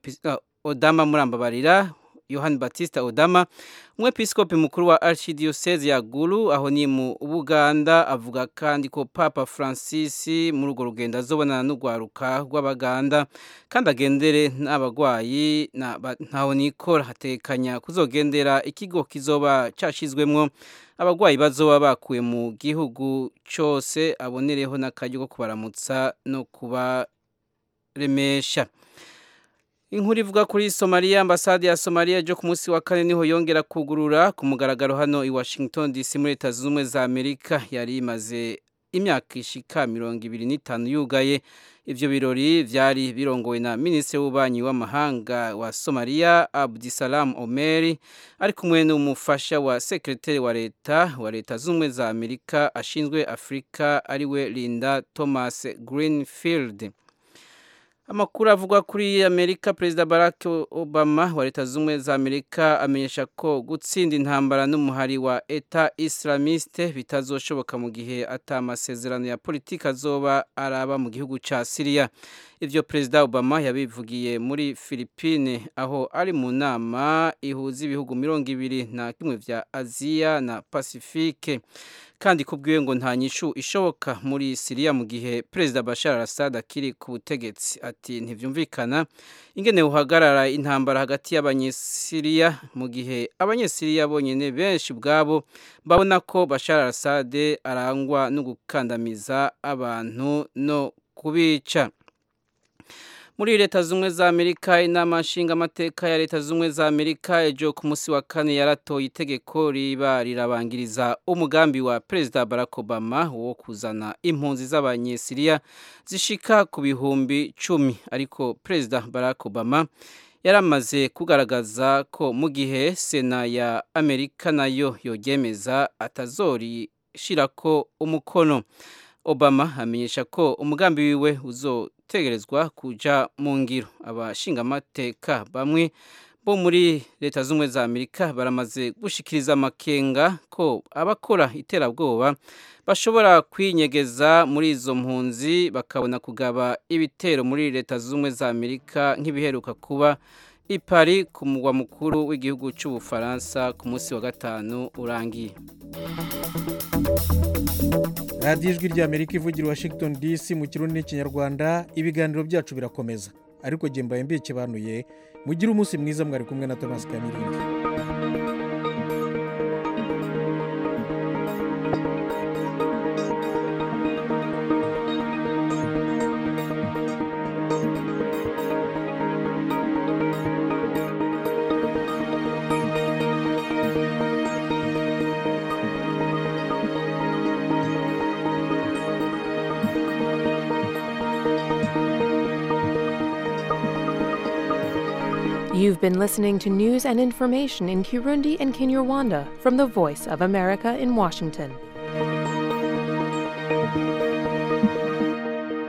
odama murambabarira yohani batista odama umwepiskopi mukuru wa archdiocese ya gulu aho ni mu buganda avuga kandi ko papa francis muri urwo rugendo azobonana n'urwaruka rw'abaganda kandi agendere n'abagwayi ntaho nikora hatekanya kuzogendera ikigo kizoba cyashyizwemwo abagwayi bazoba bakuwe mu gihugu cyose abonereho n'akaryo ko kubaramutsa no kuba remesha inkuru ivuga kuri somaliya ambasade ya somaliya ejo ku munsi wa kane niho yongera kugurura ku mugaragaro hano i washington dc muri leta zunze ubumwe za amerika yari imaze imyaka ishika mirongo ibiri n'itanu yugaye ivyo birori vyari birongowe na minisitiri w'ububanyi w'amahanga wa somaliya abdisalam omeri ari kumwe n'umufasha wa sekretari wa leta wa leta z'ubumwe za amerika ashinzwe afurika ariwe linda thomas greenfield amakuru avugwa kuri amerika perezida barack obama wa leta z'ubumwe za amerika amenyesha ko gutsinda intambara n'umuhari wa eta islamiste bitazoshoboka mu gihe ata amasezerano ya politiki azoba araba mu gihugu cya siriya ibyo perezida obama yabivugiye muri philippine aho ari mu nama ihuza ibihugu mirongo ibiri na kimwe vya aziya na pasifike kandi kubwiwe ngo nta nyishu ishoboka muri siriya mu gihe perezida bashar al-assad akiri ku butegetsi ati ntibyumvikana ingene uhagarara intambara hagati y'abanyesiriya mu gihe abanyesiriya bonyine benshi ubwabo babona ko bashar al-assad arangwa no gukandamiza abantu no kubica muri leta z'ubumwe za amerika inama nshingamateka ya leta z'ubumwe za amerika ejo ku munsi wa kane yaratoye itegeko riba rirabangiriza umugambi wa perezida barack obama wo kuzana impunzi z'abanyesiriya zishika ku bihumbi cumi ariko perezida barack obama yaramaze kugaragaza ko mu gihe sena ya amerika nayo yogemeza atazorishirako umukono obama amenyesha ko umugambi wiwe uzotegerezwa kuja mu ngiro abashingamateka bamwe bo muri leta z'ubumwe za amerika baramaze gushikiriza amakenga ko abakora iterabwoba bashobora kwinyegeza muri izo mpunzi bakabona kugaba ibitero muri leta z'ubumwe za amerika nk'ibiheruka kuba i Paris ku mugwa mukuru w'igihugu cy'ubufaransa ku munsi wa gatanu urangiye radiyo ijwi ry'amerika ivugira washington dc mu kirundi n'ikinyarwanda ibiganiro byacu birakomeza ariko jye mbaye mbikibanuye mugire umunsi mwiza mwari kumwe na thomas kamirindi You've been listening to news and information in Kirundi and Kinyarwanda from the Voice of America in Washington.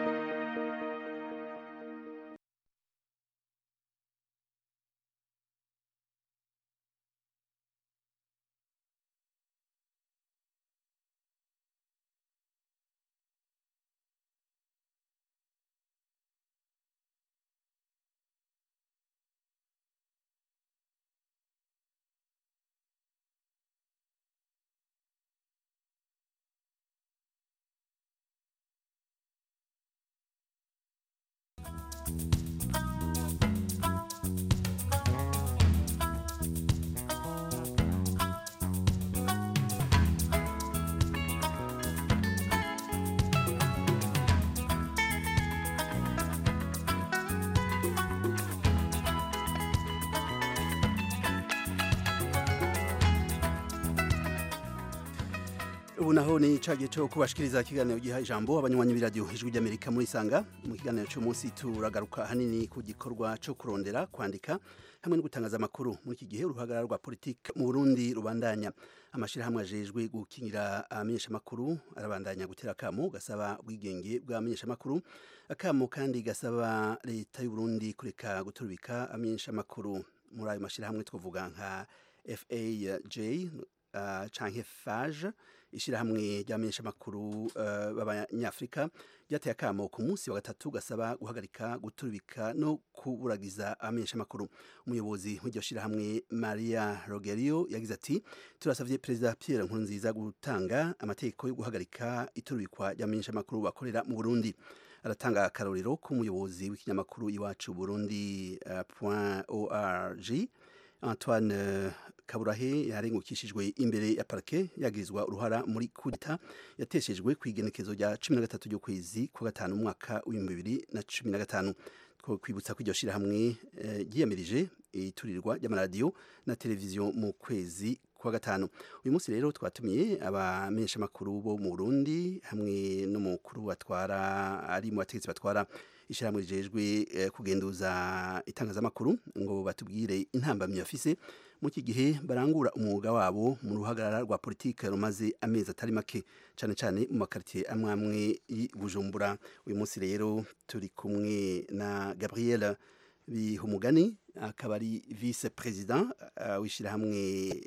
ubu naho ni ca gihe cyo kubashikiriza ikiganiro giha ijambo abanywanyi b'iradiyo ijwi ry'amerika muri isanga mu kiganiro cy'umunsi turagaruka ahanini ku gikorwa cyo kurondera kwandika hamwe no gutangaza amakuru muri iki gihe uruhagarara rwa politiki mu burundi rubandanya amashyirahamwe ajejwe gukingira abamenyeshamakuru arabandanya gutera akamo gasaba ubwigenge bw'abamenyeshamakuru akamo kandi gasaba leta y'uburundi kureka guturubika abamenyeshamakuru muri ayo mashyirahamwe twavuga nka faj uh, canke fage ishyirahamwe ry'abamenyeshamakuru uh, b'abanyafurika ryateye akamo ku munsi wa gatatu gasaba guhagarika guturubika no kuburagiza abamenyeshamakuru umuyobozi w'iryo shyirahamwe maria rogerio yagize ati turasabye perezida pierre nkurunziza gutanga amategeko yo guhagarika iturubikwa ry'abamenyeshamakuru bakorera mu burundi aratanga akarorero k'umuyobozi w'ikinyamakuru iwacu burundi uh, point org antoine kaburahe yarengukishijwe imbere ya parike yagirizwa uruhara muri kudita yateshejwe ku igenekezo rya cumi na gatatu ry'ukwezi kwa gatanu umwaka w'ibihumbi bibiri na cumi na gatanu kwibutsa ko iryo shyirahamwe ryiyamirije iturirwa ry'amaradiyo na televiziyo mu kwezi kwa gatanu uyu munsi rero twatumiye abamenyeshamakuru bo mu burundi hamwe n'umukuru batwara ari mu bategetsi batwara ishyirahamwe rijejwe kugenduza itangazamakuru ngo batubwire intambamyi bafise mu iki gihe barangura umwuga wabo mu ruhagarara rwa politiki rumaze amezi atari make cyane cyane mu makaritsiye amwe amwe y'i bujumbura uyu munsi rero turi kumwe na gabriel bihumugani akaba ari vice perezida w'ishyirahamwe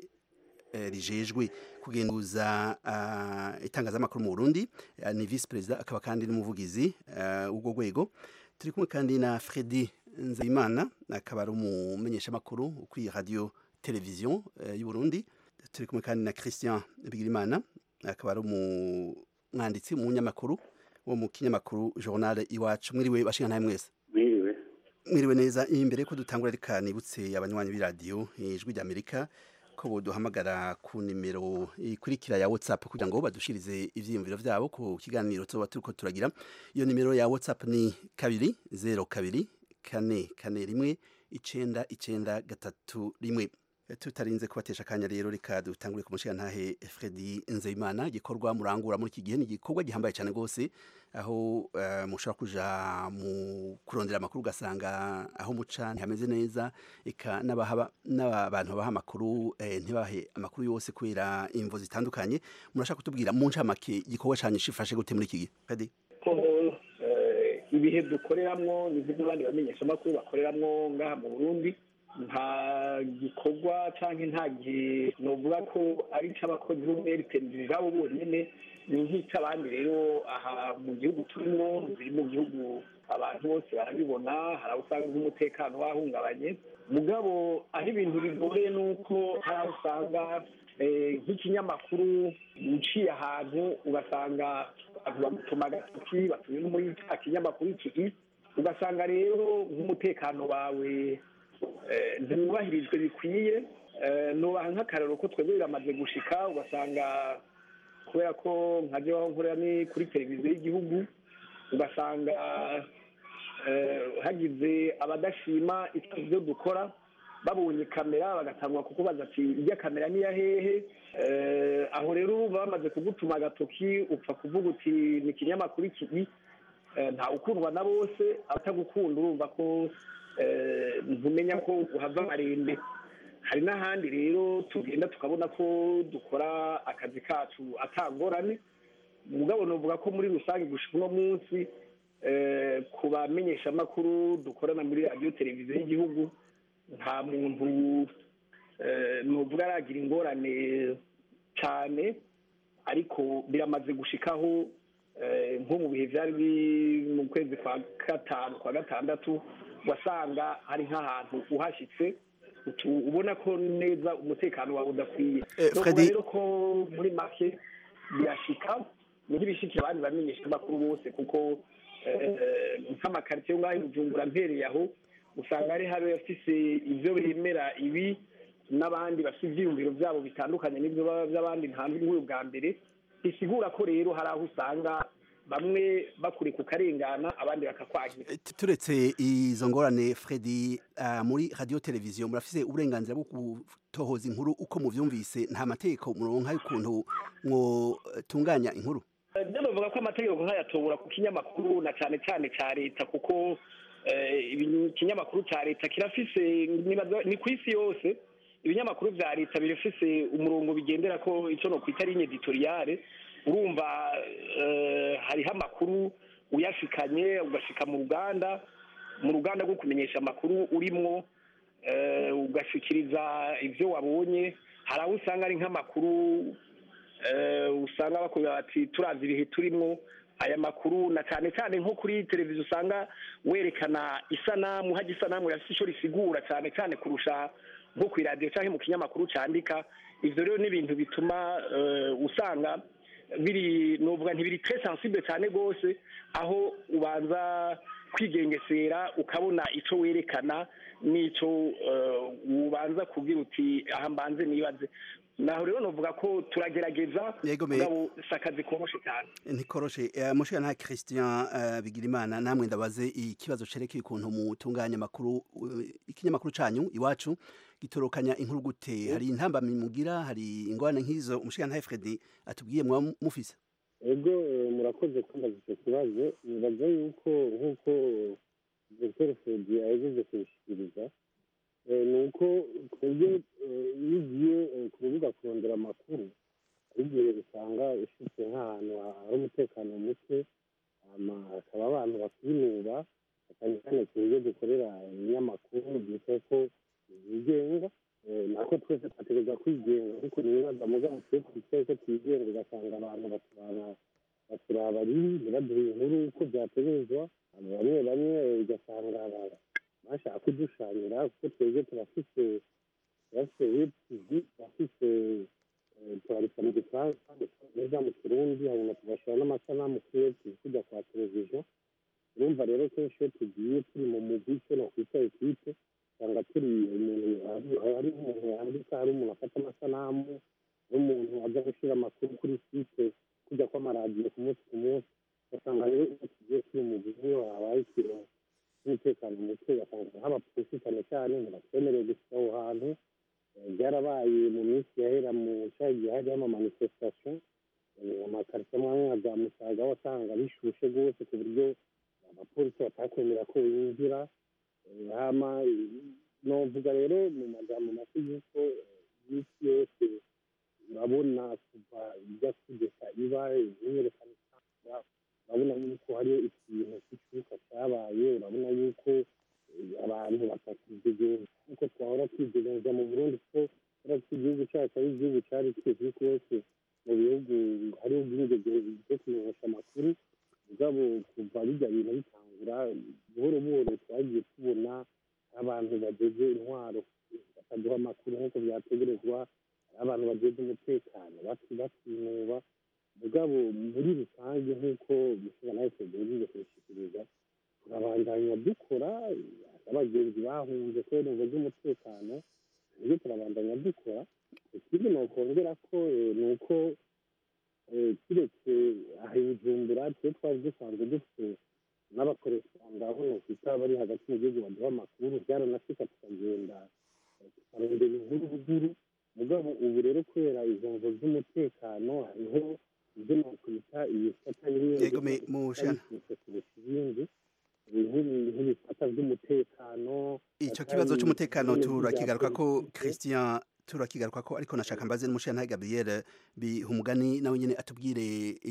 rijejwe kugenduza itangazamakuru mu Burundi ni vice perezida akaba kandi n'umuvugizi w'ubwo rwego turi kumwe kandi na Fredy Nzeyimana akaba ari umumenyeshamakuru kuri radio televiziyo y'u Burundi turi kumwe kandi na Christian Bigirimana akaba ari umwanditsi umunyamakuru wo mu kinyamakuru journal iwacu mwiriwe bashinga ntaye mwese mwiriwe mwiriwe neza imbere ko dutangura reka nibutse abanywanyi b'iradiyo ijwi ry'amerika ko boduhamagara ku nimero ikurikira ya WhatsApp kugira ngo badushirize ivyiyumviro vyabo ku kiganiro tuba turiko turagira iyo nimero ya WhatsApp ni kabiri zero kabiri kane kane rimwe icenda icenda gatatu rimwe tutarinze kubatesha akanya rero reka dutangure ku mushigantahe Fredy Nzeyimana igikorwa murangura muri iki gihe ni igikorwa gihambaye cyane rwose aho uh, mushobora kuja mu kurondera amakuru ugasanga aho muca ntihameze neza eka n'abantu baha amakuru eh, ntibahe amakuru yose kubera imvo zitandukanye murashaka kutubwira mu ncamake igikorwa cyanyu shifashe gute muri iki gihe Fredy ko ibihe dukoreramwo nivyo n'abandi bamenyesha amakuru bakoreramwo ngaha mu Burundi nta gikorwa cyangwa nta gihe nuvuga ko ari icy'abakozi b'umweritenderi babo bonyine ni nk'icy'abandi rero aha mu gihugu turimo biri mu gihugu abantu bose barabibona hari aho usanga nk'umutekano wahungabanye mugabo aho ibintu bigoye ni uko hari aho usanga nk'ikinyamakuru uciye ahantu ugasanga bamutuma agatoki batuye no muri cya kinyamakuru iki ugasanga rero nk'umutekano wawe ntiwubahirijwe bikwiye nubaha nk'akararo ko twebwe biramaze gushika ugasanga kubera ko nka aho nkorera ni kuri televiziyo y'igihugu ugasanga hagize abadashima ibyo dukora babonye kamera bagatangwa kukubaza ati ijya kamera niya hehe aho rero bamaze kugutuma agatoki upfa kuvuga uti ni ikinyamakuru iki nta ukundwa na bose abatagukunda urumva ko ntumenya ko uhava amarembe hari n'ahandi rero tugenda tukabona ko dukora akazi kacu atangorane mugabo nuvuga ko muri rusange gushika uno munsi ku bamenyeshamakuru dukorana muri radiyo televiziyo y'igihugu nta muntu nuvuga aragira ingorane cyane ariko biramaze gushikaho nko mu bihe byari mu kwezi kwa gatanu kwa gatandatu wasanga hari nk'ahantu uhashyitse ubona ko neza umutekano wawe udakwiye rero ko muri make birashika ntibishike abandi bamenyesha amakuru bose kuko nk'amakaritsiye ngaho i bujumbura mpereye aho usanga hari hari abafise ibyo bemera ibi n'abandi bafite ibyiyumviro byabo bitandukanye n'ibyo by'abandi ntanze nk'uyu bwa mbere bisigura ko rero hari aho usanga bamwe bakuri ku karengana abandi bakakwagira turetse izo ngorane Freddy uh, muri radio televiziyo murafise uburenganzira bwo gutohoza inkuru uko muvyumvise nta mategeko muronka y'ukuntu mwotunganya inkuru byo bavuga ko amategeko nk'ayatobora ku kinyamakuru na cyane cyane cya leta kuko ikinyamakuru cya leta kirafise ni ku isi yose ibinyamakuru bya leta birafise umurongo bigendera ko icyo no kwita ari editoriyare urumva hariho amakuru uyashikanye ugashika mu ruganda mu ruganda rwo kumenyesha amakuru urimwo ugashikiriza ibyo wabonye hari aho usanga ari nk'amakuru usanga bakubwira bati turazi ibihe turimo aya makuru na cyane cyane nko kuri televiziyo usanga werekana isanamu hajya isanamu yafite icyo risigura cyane cyane kurusha nko ku iradiyo cyangwa mu kinyamakuru cyandika ibyo rero ni ibintu bituma usanga biri nuvuga ntibiri tre sensible cyane rwose aho ubanza kwigengesera ukabona icyo werekana n'icyo ubanza kubwira uti aha mbanze nibaze naho rero navuga ko turagerageza mugabo si akazi koroshe cyane ntikoroshe mushiga nta christian bigirimana namwe ndabaze ikibazo cerekeye ukuntu mutunganya amakuru ikinyamakuru canyu iwacu gitorokanya inkuru gute hari intambamyi mugira hari ingorane nk'izo umushiga nta fredi atubwiye mwaba mufise ego murakoze kumbaza icyo kibazo nibaza yuko nk'uko dr fredi ahejeje kubishikiriza ni uko twebwe iyo ugiye ku rubuga kurondera amakuru hari igihe usanga ufite nk'ahantu hari umutekano muke hakaba abantu bakwinuba cyane cyane ku buryo dukorera ibinyamakuru byitwa ko byigenga nako twese twategereza kwigenga ariko nibaza mugabo twe twicaye ko twigenga ugasanga abantu baturaba baturaba ribi ntibaduhe inkuru uko byategerezwa bamwe bamwe ugasanga bashaka kudushanyira kuko twebwe turafise turafise web tv turafise turandika mu gifaransa neza mu kirundi hanyuma tugashyira n'amasanamu kuri web tv tujya kwa televiziyo urumva rero kenshi iyo tugiye turi mu mugwi icyo nakwita ekipe usanga turi umuntu hari umuntu yandika hari umuntu afata amasanamu hari umuntu ajya gushyira amakuru kuri site kujya kw'amaradiyo ku munsi ku munsi ugasanga rero iyo tugiye turi mu mugwi niyo habaye ikintu umutekano muke ugasanga nk'abapolisi cyane cyane ntibatwemereye gushyira aho hantu byarabaye mu minsi yahera mu cyaha gihe hariho amamanifestation amakarita amwe nka za musaga wasanga bishushe rwose ku buryo abapolisi batakwemera ko binjira hama novuga rero mu magambo make y'uko iminsi yose urabona kuva ijya kugeza iba imyerekano urabona yuko hariyo ikintu cy'icyuka cyabaye urabona yuko abantu batakidegenza nk'uko twahora twidegenza mu burundi ko uretse igihugu cyacu ari igihugu cyari kizwi rwose mu bihugu hariho ubwigenge bwo kumenyesha amakuru mugabo kuva bijya bintu bitangura buhoro buhoro twagiye tubona abantu bageze intwaro bakaduha amakuru nk'uko byategerezwa hari abantu bageze umutekano batinuba mugabo muri rusange nk'uko mushobora nawe tugerageze kubishyikiriza turabandanya dukora abagenzi bahunze kubera ingo z'umutekano nibyo turabandanya dukora ikindi nokongera ko ni uko kiretse aha i bujumbura twe twari dusanzwe dufite n'abakoresha aho nokwita bari hagati mu gihugu baduha amakuru byaranashika tukagenda tukarondera inkuru ruguru mugabo ubu rero kubera izo ngo z'umutekano hariho ibyo nokwita ibifata Yegome mushana ibindi nk'ibifata by'umutekano icyo kibazo cy'umutekano turakigaruka ko christian turakigaruka ko ariko nashaka mbaze n'umushana Gabriel bihumugani nawe nyine atubwire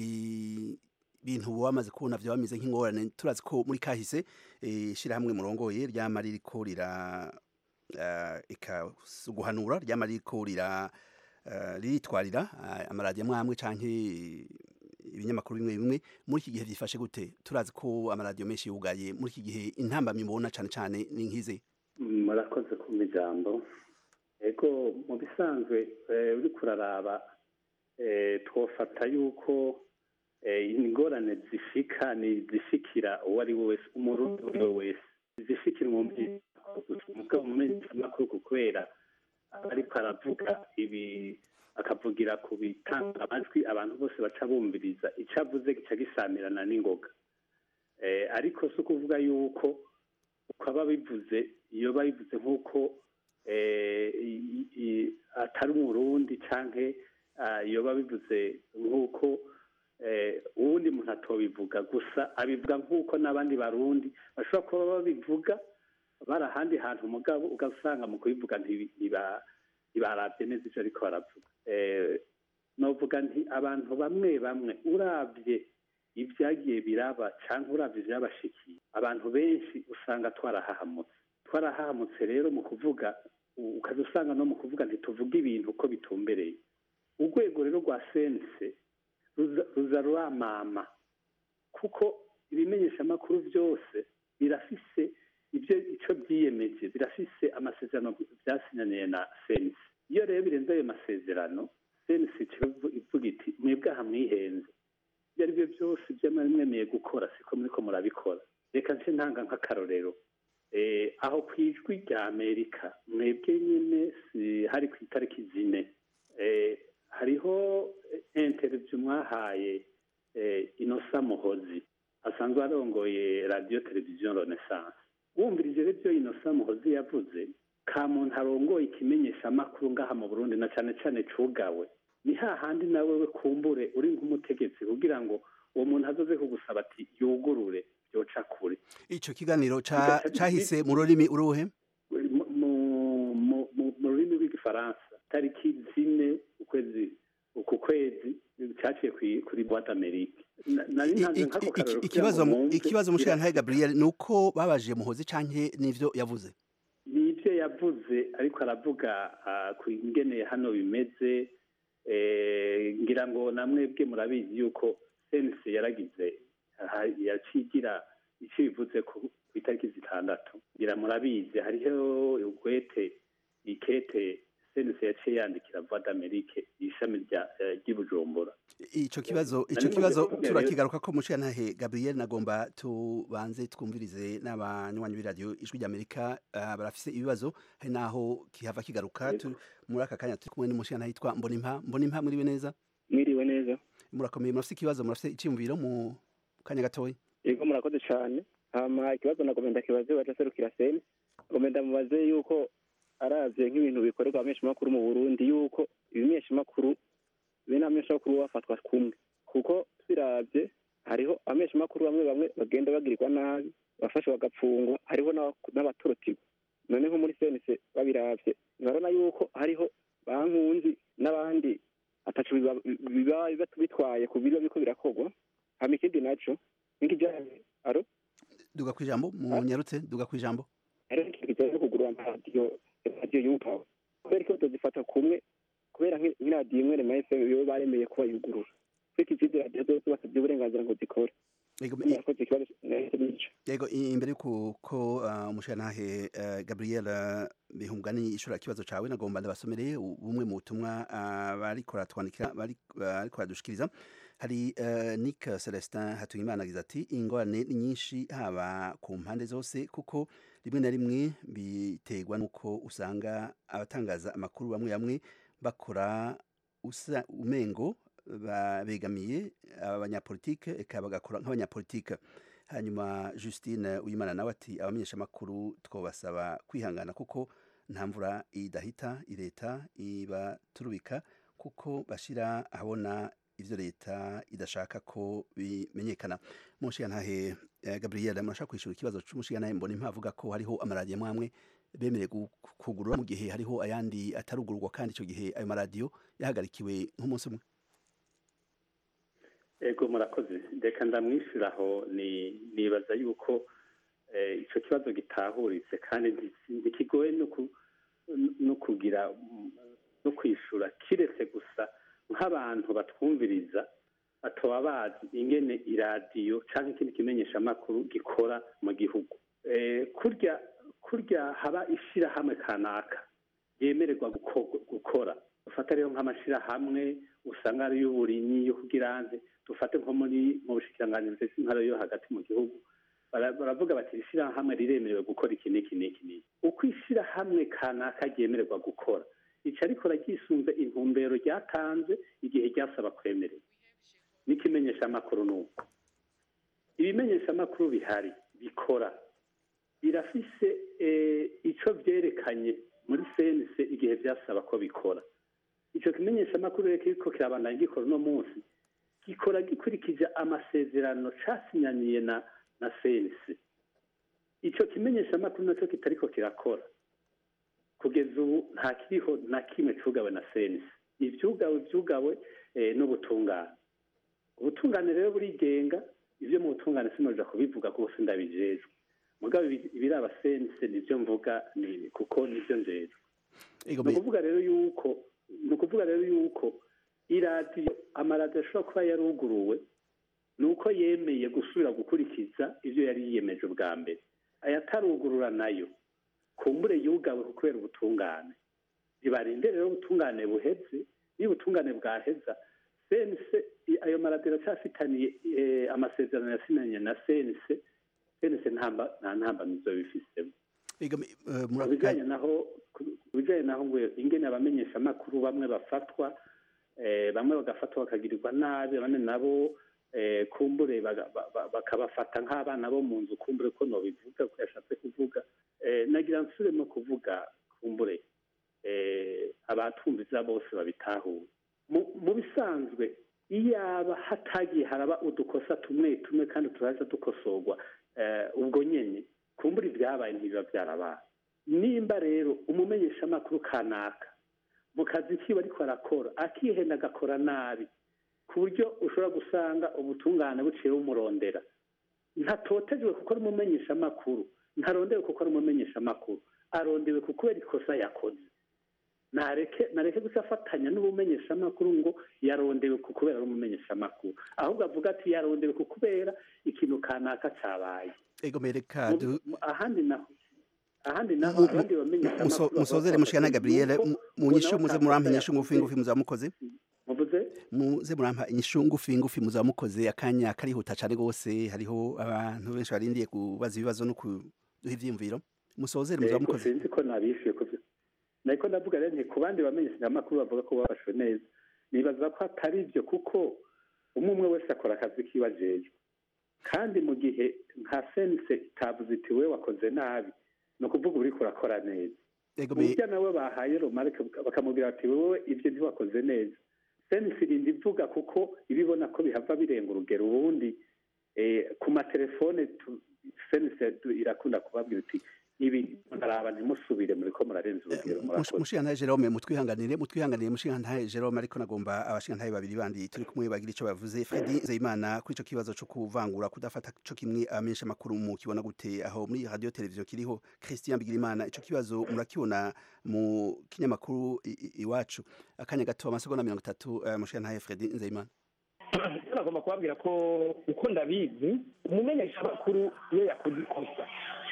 ibintu wamaze kubona byo bameze nk'ingorane turazi ko muri kahise ishyirahamwe murongoye ryama ririko rira guhanura ryama ririko rira riritwarira amaradiyo amwe amwe canke ibinyamakuru bimwe bimwe muri iki gihe byifashe gute turazi ko amaradiyo menshi yugaye muri iki gihe intambamyi mubona cyane cyane ni nk'izi murakoze ku ijambo ego mu bisanzwe uri kuraraba twofata yuko ingorane zishika ni zishikira uwo ari we wese umurundi uwo ari we wese zishikira mu makuru kubera ariko aravuga ibi akavugira ku bitanga amajwi abantu bose baca bumviriza icyo avuze gica gisamirana n'ingoga Eh, ariko si ukuvuga yuko uko aba bivuze iyo babivuze nk'uko eh, i- i- atari umurundi canke ah, iyo babivuze nk'uko eh, uwundi muntu atobivuga gusa abivuga nk'uko n'abandi barundi bashobora kuba babivuga bari ahandi hantu mugabo ugasanga mu kubivuga ntibi- ntiba- ntibarabye neza ivyo ariko baravuga Eh, novuga nti abantu bamwe bamwe uravye ibyagiye biraba cyangwa uravye ivyabashikiye abantu benshi usanga twarahahamutse twarahahamutse rero mu kuvuga u- ukaza usanga no mu kuvuga ntituvuga ibintu uko bitumbereye urwego rero rwa sense ruza ruza ruramama kuko ibimenyeshamakuru byose birafise ibyo icyo byiyemeje birafise amasezerano byasinyaniye na sense iyo rero birenze ayo masezerano sense ivuga iti mwebwe aha mwihenze ibyo ari byo byose ibyo mwari mwemeye gukora siko muriko murabikora reka nce ntanga nk'akarorero Eh, aho ku ijwi rya amerika mwebwe nyine si- hari ku itariki zine Eh, hariho interview mwahaye eh, inosa muhozi asanzwe arongoye radiyo televiziyo renaissance wumvirije rero ibyo inosa muhozi yavuze ka muntu arongoye ikimenyeshamakuru ngaha mu burundi na cyane cyane cugawe ni hahandi nawe we kumbure uri nk'umutegetsi kugira ngo uwo muntu azoze kugusaba ati yugurure byoca kure ico kiganiro ca- cahise mu rurimi uruhe mu- mu- mu- mu- mu rurimi rw'igifaransa tariki zine ukwezi uku kwezi cyaciye kuri- kuri boite amerique Na- nari ntanze nk'ako karorero kugira ikibazo ngo mu- mwumve ikibazo mushirantahe gabriel ni uko babajije muhozi canke n'ivyo yavuze ni ibyo yavuze ariko aravuga ah, ku ingene hano bimeze eh, ngira ngo namwebwe murabizi yuko sense yaragize aha, yacigira icyo bivuze ku ku itariki zitandatu ngira murabizi hariho ugwete ikete sense yaciye yandikira voix d'amerique ishami rya eh, ry'i bujumbura ico kibazo Nari ico maze kibazo kuvuga rero- turakigaruka ko mushirantahe gabriel nagomba tubanze twumvirize n'abanywanyi b'iradiyo ijwi ry'amerika ah, barafise ibibazo hari naho kihava kigaruka tu- muri aka kanya turi kumwe n'umushirantahe yitwa mbonimpa mbonimpa mwiriwe neza mwiriwe neza murakomeye murafise ikibazo murafise iciyumviro mu kanya gatoya yego murakoze cyane hama ikibazo nagomba ndakibaze waje aserukira seni ngomba ndamubaze yuko aravye nk'ibintu bikorerwa abamenyeshamakuru mu burundi yuko ibimenyeshamakuru bene abamenyeshamakuru bafatwa kumwe kuko tubiravye hariho abamenyeshamakuru bamwe bamwe bagenda bagirirwa nabi bafashwe bagapfungwa hariho n'aba- n'abatorotirwa none nko muri senise babiravye ntibarabona yuko hariho bankunzi n'abandi atacu biba- biba biba bitwaye ku biba biriko birakorwa hama ikindi naco nk'ikijanye aro duga kwijambo munyarutse duga kwijambo hariho ikintu kijanye no kugurura amaradiyo radiyo yupawe kubera ko tuzifata kumwe kubera nk'i- nk'iradiyo imwe rema fm bibo baremeye kuba yugurura ariko izindi radiyo zose basabye uburenganzira ngo zikore Yego, murakoze ikibazo nahise nico yego i- imbere yuko ko uh, umushirantahe uh, gabriel uh, bihungani ishura ikibazo cawe nagomba ndabasomere u- bumwe mu butumwa uh, bariko baratwandikira bari- bariko baradushikiriza hari uh, nick celestin hatuyimana agize ati ingorane ni nyinshi haba ku mpande zose kuko rimwe na rimwe biterwa nuko usanga abatangaza amakuru bamwe bamwe bakora usa umengo ba- begamiye abanyapolitike eka bagakora nk'abanyapolitike hanyuma justine uyimana nawe ati abamenyeshamakuru twabasaba kwihangana kuko nta mvura idahita leta ibaturubika kuko bashyira ahabona ibyo leta idashaka ko bimenyekana mushiyantahe gabriel murashaka kwishyura ikibazo cy'umushiyantahe mbona impavuga ko hariho amaradiyo amwe bemerewe gu- kugurura mu gihe hariho ayandi atarugururwa kandi icyo gihe ayo maradiyo yahagarikiwe nk'umunsi umwe ego murakoze reka ndamwishyuraho ni nibaza yuko eh, ico kibazo gitahuritse kandi nti- ntikigoye no ku- no kugira mm, no kwishura kiretse gusa nk'abantu batwumviriza batoba bazi ingene iradiyo cyangwa ikindi kimenyeshamakuru gikora mu gihugu Eh, kurya kurya haba ishyirahamwe kanaka yemererwa guko- gukora dufate rero nk'amashyirahamwe usanga ari y'uburimyi yo kugira nze dufate nko muri mu bushikiranganji bw'intara yo hagati mu gihugu bara- baravuga bati iri shyirahamwe riremerewe gukora iki n'iki n'iki n'iki uko ishyirahamwe kanaka ryemererwa gukora ica rikora ryisunze intumbero ryatanze igihe ryasaba kwemerera n'ikimenyeshamakuru ni uko ibimenyeshamakuru bihari bikora birafise eh, ico vyerekanye muri sense igihe vyasaba ko bikora ico kimenyeshamakuru rero kiriko kirabandanya gikora uno munsi gikora gikurikije amasezerano casinyaniye na na sense ico kimenyeshamakuru naco kitariko kirakora kugeza ubu nta kiriho na kimwe cugawe na sense ivyugawe vyugawe eh, n'ubutungane ubutungane rero burigenga ivyo mu butungane sinoja kubivuga kuko sindabijejwe mugabo ibi- ibiraba sense nivyo mvuga ni kuko nivyo njejwe ni ukuvuga rero yuko ni ukuvuga rero yuko iradiyo amaradiyo ashobora kuba yaruguruwe ni uko yemeye gusubira gukurikiza ibyo yari yiyemeje ubwa mbere ayatarugurura nayo kumbure yugawe kubera ubutungane bibarinde rero ubutungane buheze iyo ubutungane bwaheza sense i- ayo maradiyo aracyafitaniye eh, amasezerano yasinanye na sense sense ntamba- nta ntambamizo bifisemo ku bijyanye naho ku bijyanye naho ngo ingene abamenyeshamakuru bamwe bafatwa eh, bamwe bagafatwa bakagirirwa nabi abandi nabo eh, kumbure baga- ba- ba- bakabafata nk'abana bo mu nzu kumbure ko nobivuga ko yashatse kuvuga Eh, nagira nsubiremo kuvuga kumbure eh, abatumviza bose babitahure Mu- mu bisanzwe iyaba hatagiye haraba udukosa tumwe tumwe kandi turaza dukosorwa eh, ubwo nyene kumbura ibyabaye ntibiba byarabaye nimba rero umumenyeshamakuru kanaka mu kazi kiwe ariko arakora akihenda agakora nabi ku buryo ushobora gusanga ubutungane buciye bumurondera ntatotejwe kuko ari umumenyeshamakuru ntarondewe kuko ari umumenyeshamakuru arondewe kuko kubera ikosa yakoze nareke nareke gusa afatanya n'ubumenyeshamakuru ngo yarondewe ku kubera ari umumenyeshamakuru ahubwo avuga ati yarondewe ku kubera ikintu kanaka cabaye ego mereka du Mu- ahandi naho ahandi naho Mu- mu- abandi bamenyeshamakuru musozere mushikana Gabriel mu- mu nyishu muze murampa inyishu ngufi ngufi muzamukoze muvuze muze murampa inyishu ngufi ngufi muzamukoze akanya karihuta cyane gose hariho abantu benshi barindiye kubaza ibibazo no kuduha ivyiyumviro musozere Ego, muzamukoze sinzi ko nabishuye ku byo nariko ndavuga rero nti ku bandi bamenyeshamakuru bavuga ko babashwe neza nibaza ko atari byo kuko umwe umwe wese akora akazi kiwe ajejwe kandi mu gihe nka sense itavuze iti we wakoze nabi ni ukuvuga uriko urakora neza Ego, me- burya nawe bahaye romarike bakamubwira bati wowe ibyo ntiwakoze neza sense irinda ivuga kuko ibibona ko bihava birenga urugero ubundi eh, ku matelefone tu- sense tu- irakunda kubabwira iti ibi ntaraba ntimusubire muriko murarenza urugero murakoze mushigantahe Jerome mutwihanganire mutwihanganire mushigantahe Jerome ariko nagomba abashigantahe babiri bandi turi kumwe bagira ico bavuze Fredy Nzeyimana kuri ico kibazo co kuvangura kudafata co kimwe amenyesha makuru mu kibona gute aho muri radio televiziyo kiriho Christian Bigirimana ico kibazo murakibona mu kinyamakuru i- i- iwacu akanya gato amasegonda mirongo itatu uh, mushigantahe Fredy Nzeyimana icyo nagomba kubabwira ko uko ndabizi umumenyeshamakuru iyo yakoze ikosa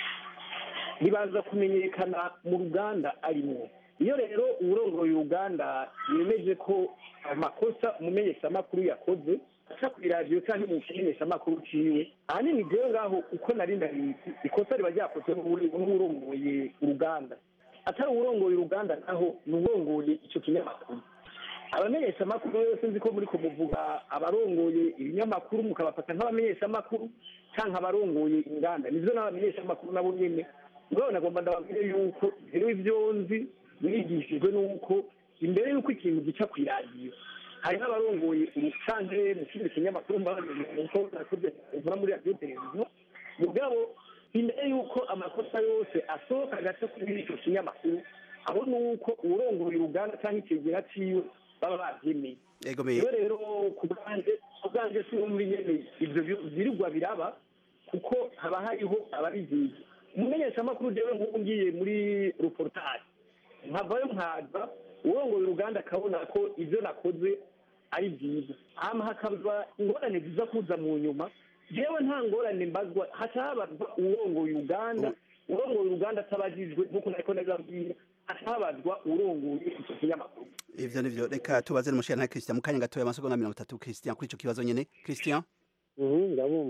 ribanza kumenyekana mu ruganda arimo iyo rero uwurongoye uruganda yemeje ko amakosa umumenyeshamakuru yakoze aca ku iradiyo cyangwa mu kimenyeshamakuru ciwe ahanini jewe ngaho uko nari ndabizi ikosa riba ryakozwe n'uwuri- n'uwurongoye uruganda atari uwurongoye uruganda naho ni uwurongoye ico kinyamakuru abamenyeshamakuru yose nzi ko muri kumuvuga abarongoye ibinyamakuru mukabafata nk'abamenyeshamakuru cyangwa abarongoye inganda nivyo n'abamenyeshamakuru nabo nyene mugabo nagomba ndababwire yuko rero ivyo nzi mwigishijwe n'uko imbere y'uko ikintu gica ku iradiyo hari n'abarongoye umucanke mu kindi kinyamakuru mbaho nakoze nkora muri radiyo televiziyo mugabo imbere y'uko amakosa yose asohoka agaca kuri ico kinyamakuru aho ni uko uwurongoye uruganda cyangwa ikigera ciwe baba bavyemeye Ego me rero rero ku bwanjye ku bwanjye si muri nyene ivyo bi- virirwa biraba kuko haba hariho ababizizi umumenyeshamakuru jewe nk'ubu ngiye muri reportage nkavayo nkaza urongoye uruganda akabona ko ivyo nakoze ari byiza hama hakaba ingorane ziza kuza mu nyuma jewe nta ngorane mbazwa haca habazwa uwurongoye uruganda urongoye uruganda atabajijwe nk'uko nariko ndabibabwira haca habazwa uwurongoye ico kinyamakuru ivyo nivyo reka tubaze n'umushigantahe Christian mu kanya gato amasegonda mirongo itatu Christian kuri ico kibazo nyene Christian Mhm, ndabumva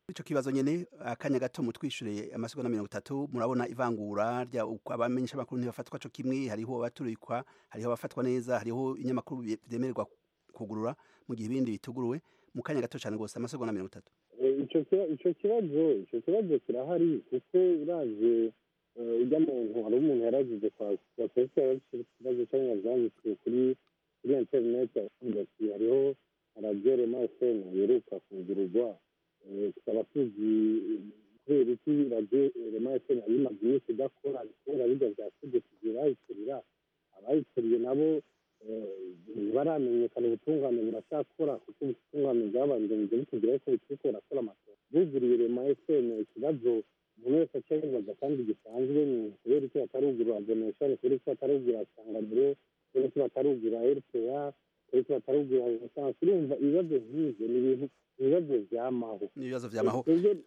ico kibazo nyene akanya gato mutwishure amasegonda mirongo itatu murabona ivangura rya uko abamenyesha amakuru ntibafatwa co kimwe hariho abaturikwa hariho abafatwa neza hariho inyamakuru vyemererwa kugurura mu gihe ibindi bituguruwe mu kanya gato cane gose amasegonda mirongo itatu ico ico kibazo ico kibazo kirahari kuko uraje ujya muntu hari umuntu yaragize kwa kwa ikibazo cyangwa byanditswe kuri kuri interineti avuga ati hariho radiyo rema efemu yeruka kugururwa tukaba tuzi kubera iki radiyo rema efemu yari imaze iminsi idakora kubera bijya bya tegeko bayikorera abayikoriye nabo ntibaramenyekana ubutungane buracyakora kuko ubutungane bwabandanije butubwira ko bukiriko burakora amatora buguriye rema efemu ikibazo umuntu wese acyabibaza kandi gisanzwe ni kubera icyo batarugura donation kubera icyo batarugura sanganiro kubera icyo batarugura rpa kubera icyo batarugura esanse urumva ibibazo nk'ivyo ni ibintu ibibazo vyamaho ibibazo vyamaho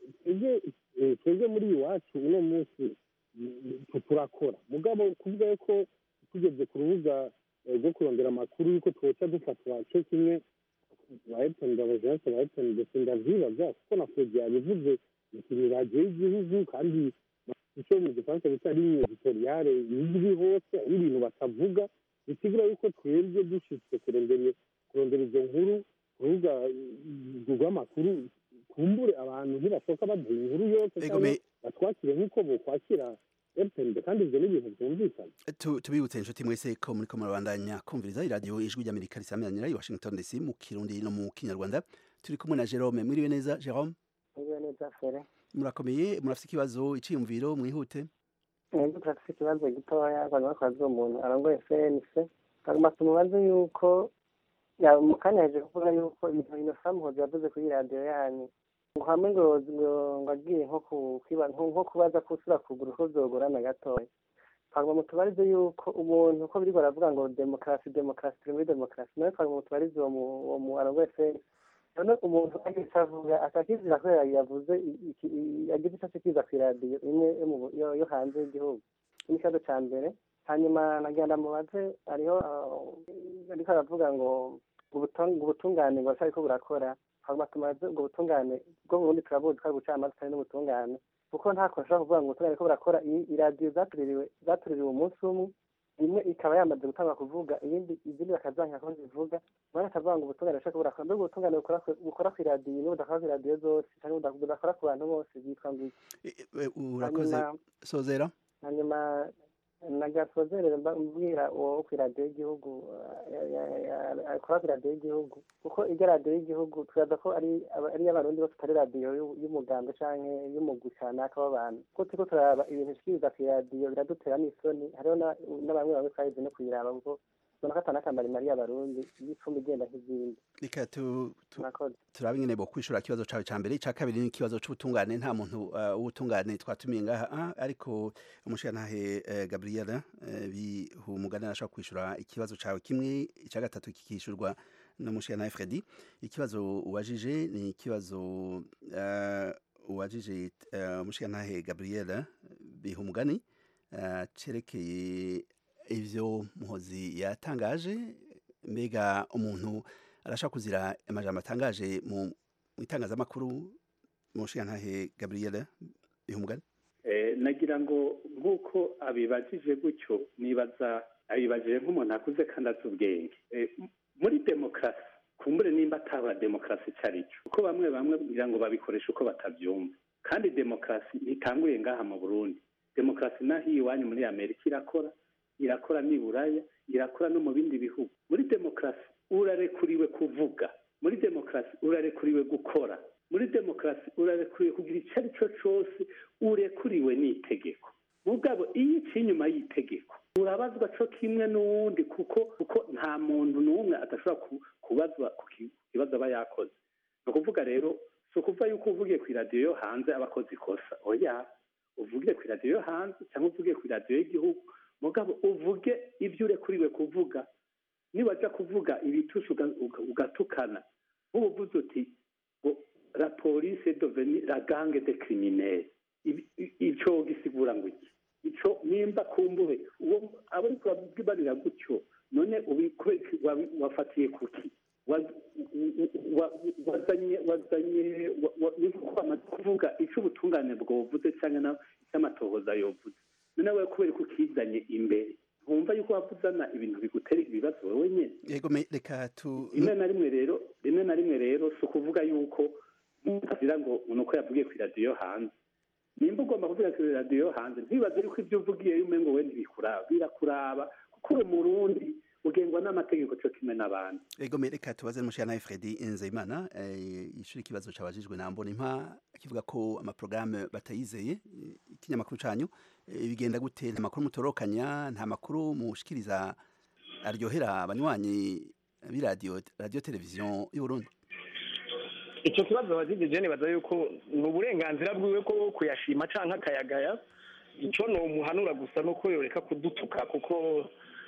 twebwe muri iwacu uno munsi turakora mugabo kuvuga ko tugeze ku rubuga rwo kurondera amakuru yuko twoca dufatwa cyo kimwe ba epeni abajensi ba epeni ndetse ndavyibaza kuko na fodi yabivuze ni radiyo y'igihugu kandi icyo mu gifaransa bita ligne editoriale izwi hose ari ibintu batavuga bisigura yuko twebwe dushitse kurondera kurondera izo nkuru kurubuga rw'amakuru kumbure abantu ntibashoka baduha inkuru yose cyangwa batwakire nk'uko bokwakira epende kandi ibyo ni ibintu byumvikana tubibutse inshuti mwese ko muri ko murabandanya kumviriza iradiyo ijwi ry'amerika risamiranyira i washington dc mu kirundi no mu kinyarwanda turi kumwe na jerome mwiriwe neza jerome mwiriwe neza fere murakomeye murafite ikibazo iciyumviro mwihute mwebwe turafite ikibazo gitoya abantu bakoze umuntu arongoye cnc hanyuma tumubaze yuko mu kanya yaje kuvuga yuko ibintu inosa muhozi yavuze kuri radiyo yanyu ngo hamwe ngo ngo agiye nko kubaza ko usura kugura uko byogorana gatoya twagomba mutubarize yuko umuntu uko biriko baravuga ngo demokarasi demokarasi turi muri demokarasi nawe twagomba mutubarize uwo mu arongoye cnc none umuntu ageze avuga akakizira ko yavuze agize icyo kiza ku iradiyo imwe yo hanze y'igihugu ni ikibazo cya mbere hanyuma nagenda mubaze hariho ariko aravuga ngo ubutungane ngo ariko burakora hanyuma tumaze ubwo butungane bwo mu bundi turabuzi ko ari ubucamanza kandi n'ubutungane kuko nta kuntu ushobora kuvuga ngo ubutungane ko burakora iradiyo zatuririwe zatuririwe umunsi umwe imwe ikaba yamaze gutanga kuvuga iyindi izindi bakazanka ko zivuga umwana akavuga ngo ubutungane bushaka burakora mbega ubutungane bukora ku iradiyo niba budakora ku iradiyo zose cyangwa budakora ku bantu bose byitwa ngo iki urakoze sozera hanyuma nagasozerere mbwira uwo ku iradiyo y'igihugu akora ku iradiyo y'igihugu kuko iryo radiyo y'igihugu turaza ko ari iy'abarundi bose atari radiyo y'umuganda cyangwa y'umugwi kanaka w'abantu kuko turiko turaraba ibintu bishikiriza ku iradiyo biradutera n'isoni hariho na bamwe bamwe twahize no kuyiraba kuko ubona ko atanakamara imari y'abarundi y'icumi igenda nk'izindi reka turabe ingene bo kwishura ikibazo cawe ca mbere ica kabiri ni ikibazo c'ubutungane nta muntu w'ubutungane twatumiye ngaha ariko umushirantahe gabriela bihumugane arashobora kwishura ikibazo cawe kimwe ica gatatu kikishurwa n'umushirantahe fredi ikibazo ubajije ni ikibazo ubajije umushirantahe gabriela bihumugane cerekeye ivyo muhozi yatangaje mbega umuntu arashaka kuzira amajambo atangaje mu itangazamakuru mu nshingantahe gabriela bihumugane nagira ngo nk'uko abibajije gutyo nibaza abibajije nk'umuntu akuze kandi azi ubwenge muri demokarasi kumbure nimba ataba demokarasi icyo ari cyo kuko bamwe bamwe kugira ngo babikoreshe uko batabyumva kandi demokarasi ntitanguriye ngaha mu burundi demokarasi naho iwanyu muri amerika irakora irakora n'i buraya irakora no mu bindi bihugu muri demokarasi urarekuriwe kuvuga muri demokarasi urarekuriwe gukora muri demokarasi urarekuriwe kugira icyo ari cyo cyose urekuriwe n'itegeko mugabo iyo iciye inyuma y'itegeko urabazwa cyo kimwe n'uwundi kuko kuko nta muntu n'umwe adashobora kubazwa ku kibazo aba yakoze ni ukuvuga rero si ukuvuga yuko uvugiye ku iradiyo yo hanze aba akoze ikosa oya uvugiye ku iradiyo yo hanze cyangwa uvugiye ku iradiyo y'igihugu mugabo uvuge ibyo urekuriwe kuvuga nibaja kuvuga ibitusha ugatukana nk'ubu uvuze uti ngo la police deveni la gange de criminel ico gisigura ngo iki ico nimba kumbure uwo abo ariko barira gutyo none wafatiye kuki wa- wa- wazanye wazanye wa- wa- ni nko kwamaze kuvuga icyo ubutungane bwovuze cyangwa na- icy'amatohoza yovuze noneho wowe kubera ko ukizanye imbere wumva yuko wavuzana ibintu bigutera ibibazo wowe nyine yego me- reka tu rimwe na rimwe rero rimwe na rimwe rero si ukuvuga yuko utagira ngo ni uko yavugiye ku iradiyo yo hanze nimba ugomba kuvuga ku iradiyo yo hanze ntibaze yuko ibyo uvugiye yume ngo wenda bikuraba birakuraba kuko uri umurundi ugengwa n'amategeko cyo kimwe n'abandi Ego me reka tubaze n'umushana Fredi Nzeyimana eh, yishura ikibazo cabajijwe na Mbona impa kivuga ko amaprograme batayizeye eh, ikinyamakuru canyu eh, bigenda gute nta makuru mutorokanya nta makuru mushikiriza aryohera abanywanyi b'iradiyo radio televiziyo y'u Burundi icyo kibazo abajijije nibaza yuko ni uburenganzira bwiwe ko kuyashima canke akayagaya icyo ni umuhanura gusa nuko yoreka kudutuka kuko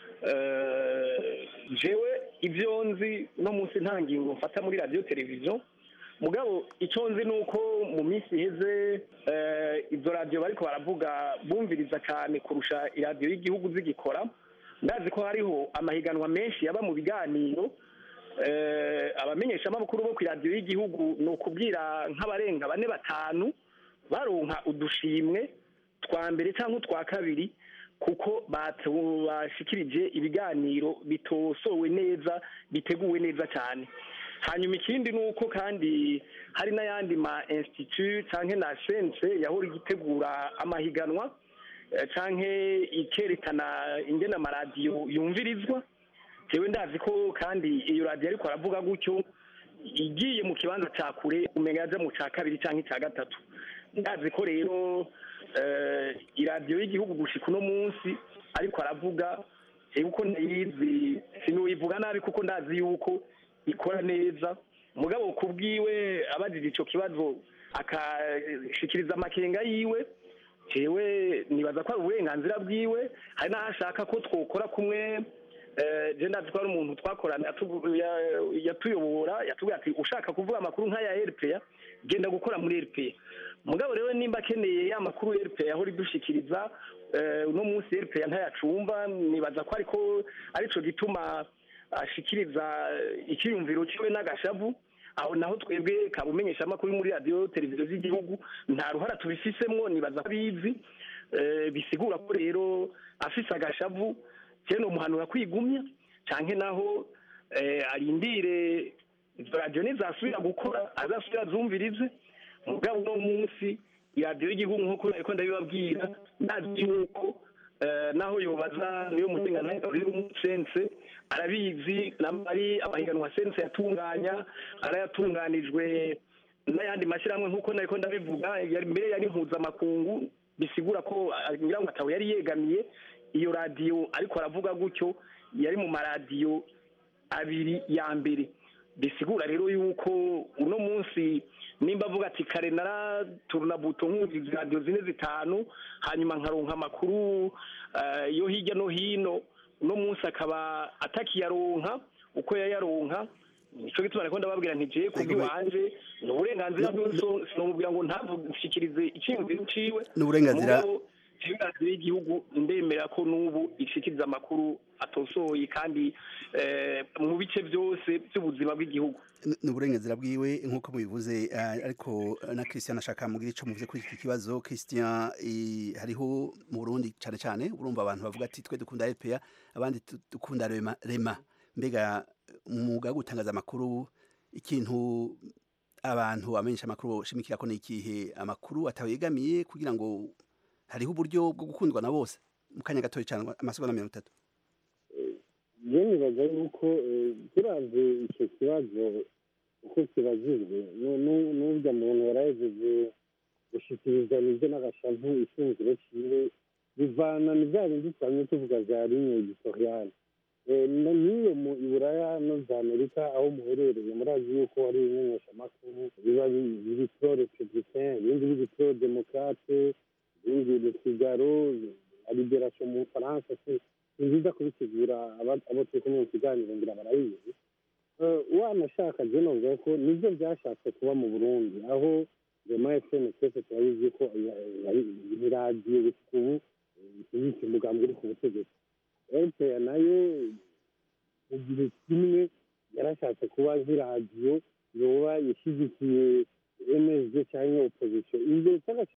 eh, jewe ibyo nzi no munsi nta ngingo mfata muri radiyo televiziyo mugabo icyo nzi ni uko mu minsi iheze eh, izo radiyo bariko baravuga bumviriza cyane kurusha iradiyo y'igihugu zigikora ndazi ko hariho amahiganwa menshi yaba mu biganiro eh, abamenyeshamakuru bo ku iradiyo y'igihugu ni ukubwira nk'abarenga bane batanu baronka udushimwe twa mbere cyangwa utwa kabiri kuko batu- bashikirije ibiganiro bitosowe neza biteguwe neza cyane hanyuma ikindi ni uko kandi hari n'ayandi ma institut cyangwa na sense yahora igitegura amahiganwa eh, canke ikerekana ingene amaradiyo yumvirizwa jewe ndazi ko kandi iyo radiyo ariko aravuga gutyo igiye mu kibanza cya kure umenya yaja mu cya kabiri cyangwa icya gatatu ndazi ko rero eh, iradiyo y'igihugu gushika uno munsi ariko aravuga jewe uko ndayizi sinuyivuga nabi kuko ndazi yuko ikora neza mugabo kubwiwe abajije ico kibazo akashikiriza amakenga yiwe jewe nibaza ko ari uburenganzira bwiwe hari n'aho ashaka ko twokora kumwe eh, je ndazi ko ari umuntu twakorana yatu- ya- yatuyobora yatubwira ati ushaka kuvuga amakuru nk'aya rpa genda gukora muri rpa mugabo rero nimba akeneye ya makuru rpa yahora idushikiriza eh, uno munsi rpa ntayacumva nibaza ko ariko arico gituma ashikiriza icyiyumviro ciwe n'agashavu aho naho twebwe kabumenyesha amakuru muri radiyo televiziyo z'igihugu nta ruhara tubifisemwo nibaza ko abizi eh, bisigura ko rero afise agashavu cyane ni umuhanura kwigumya canke naho eh, arindire izo radiyo nizasubira gukora azasubira azumvirize mugabo uno munsi iradiyo y'igihugu nk'uko ariko ndabibabwira ndazi yuko eh, naho yobaza niyo mutengananga uri umusense arabizi nam- ari amahiganwa sense yatunganya arayatunganijwe n'ayandi mashyirahamwe nk'uko nariko ndabivuga yari mbere yari mpuzamakungu bisigura ko ah, ngira ngo atawe yari yegamiye iyo radiyo ariko aravuga gutyo yari mu maradiyo abiri ya mbere bisigura rero yuko uno munsi nimba avuga ati kare naraturuna buto nkumva radiyo zine zitanu hanyuma nkaronka amakuru eh, yo hirya no hino uno munsi akaba atakiyaronka uko yayaronka nico gituma nariko ndababwira nti jewe kubw'iwanje ni uburenganzira bwiwe so- sinomubwira ngo ntavushikirize iciyumviro ciwe Ni uburenganzira- mugabo jewe radiyo y'igihugu ndemera ko n'ubu ishikiriza amakuru atosoye kandi eh, mu bice byose by'ubuzima bw'igihugu N- ni uburenganzira bwiwe nk'uko mubivuze eh, ariko na Christian ashaka mugira ico muvuze kuri iki kibazo Christian eh, hariho mu Burundi cane cane urumva abantu bavuga ati twe dukunda RPA abandi tu- dukunda rema, rema. mbega mu mwuga wo gutangaza amakuru ikintu abantu bamenyesha amakuru boshimikira ko ni ikihe amakuru atawegamiye kugira ngo hariho uburyo bwo gukundwa na bose mu kanya gatoya cyane amasegonda mirongo itatu je nibaza yuko eh, turavye ico kibazo uko kibajijwe nu- nu- n'urya muntu yarahejeje gushikiriza nivyo n'agashavu ishingiro ciwe bivana ni vya bindi twamye tuvuga vya ligne editoriale Eh, no- n'iyo mu iburaya no za amerika aho muherereye murazi yuko hari ibimenyeshamakuru biba bi- biri pro republicain ibindi biri pro demokrate ibindi le figaro la liberation mu bufaransa si ni byiza kubitegura aba- abo turi kumwe mu kiganiro ngira barabizi Eh, wanashaka je novuga ko nivyo vyashatse kuba mu burundi aho rema fm twese turabizi ko ya- yari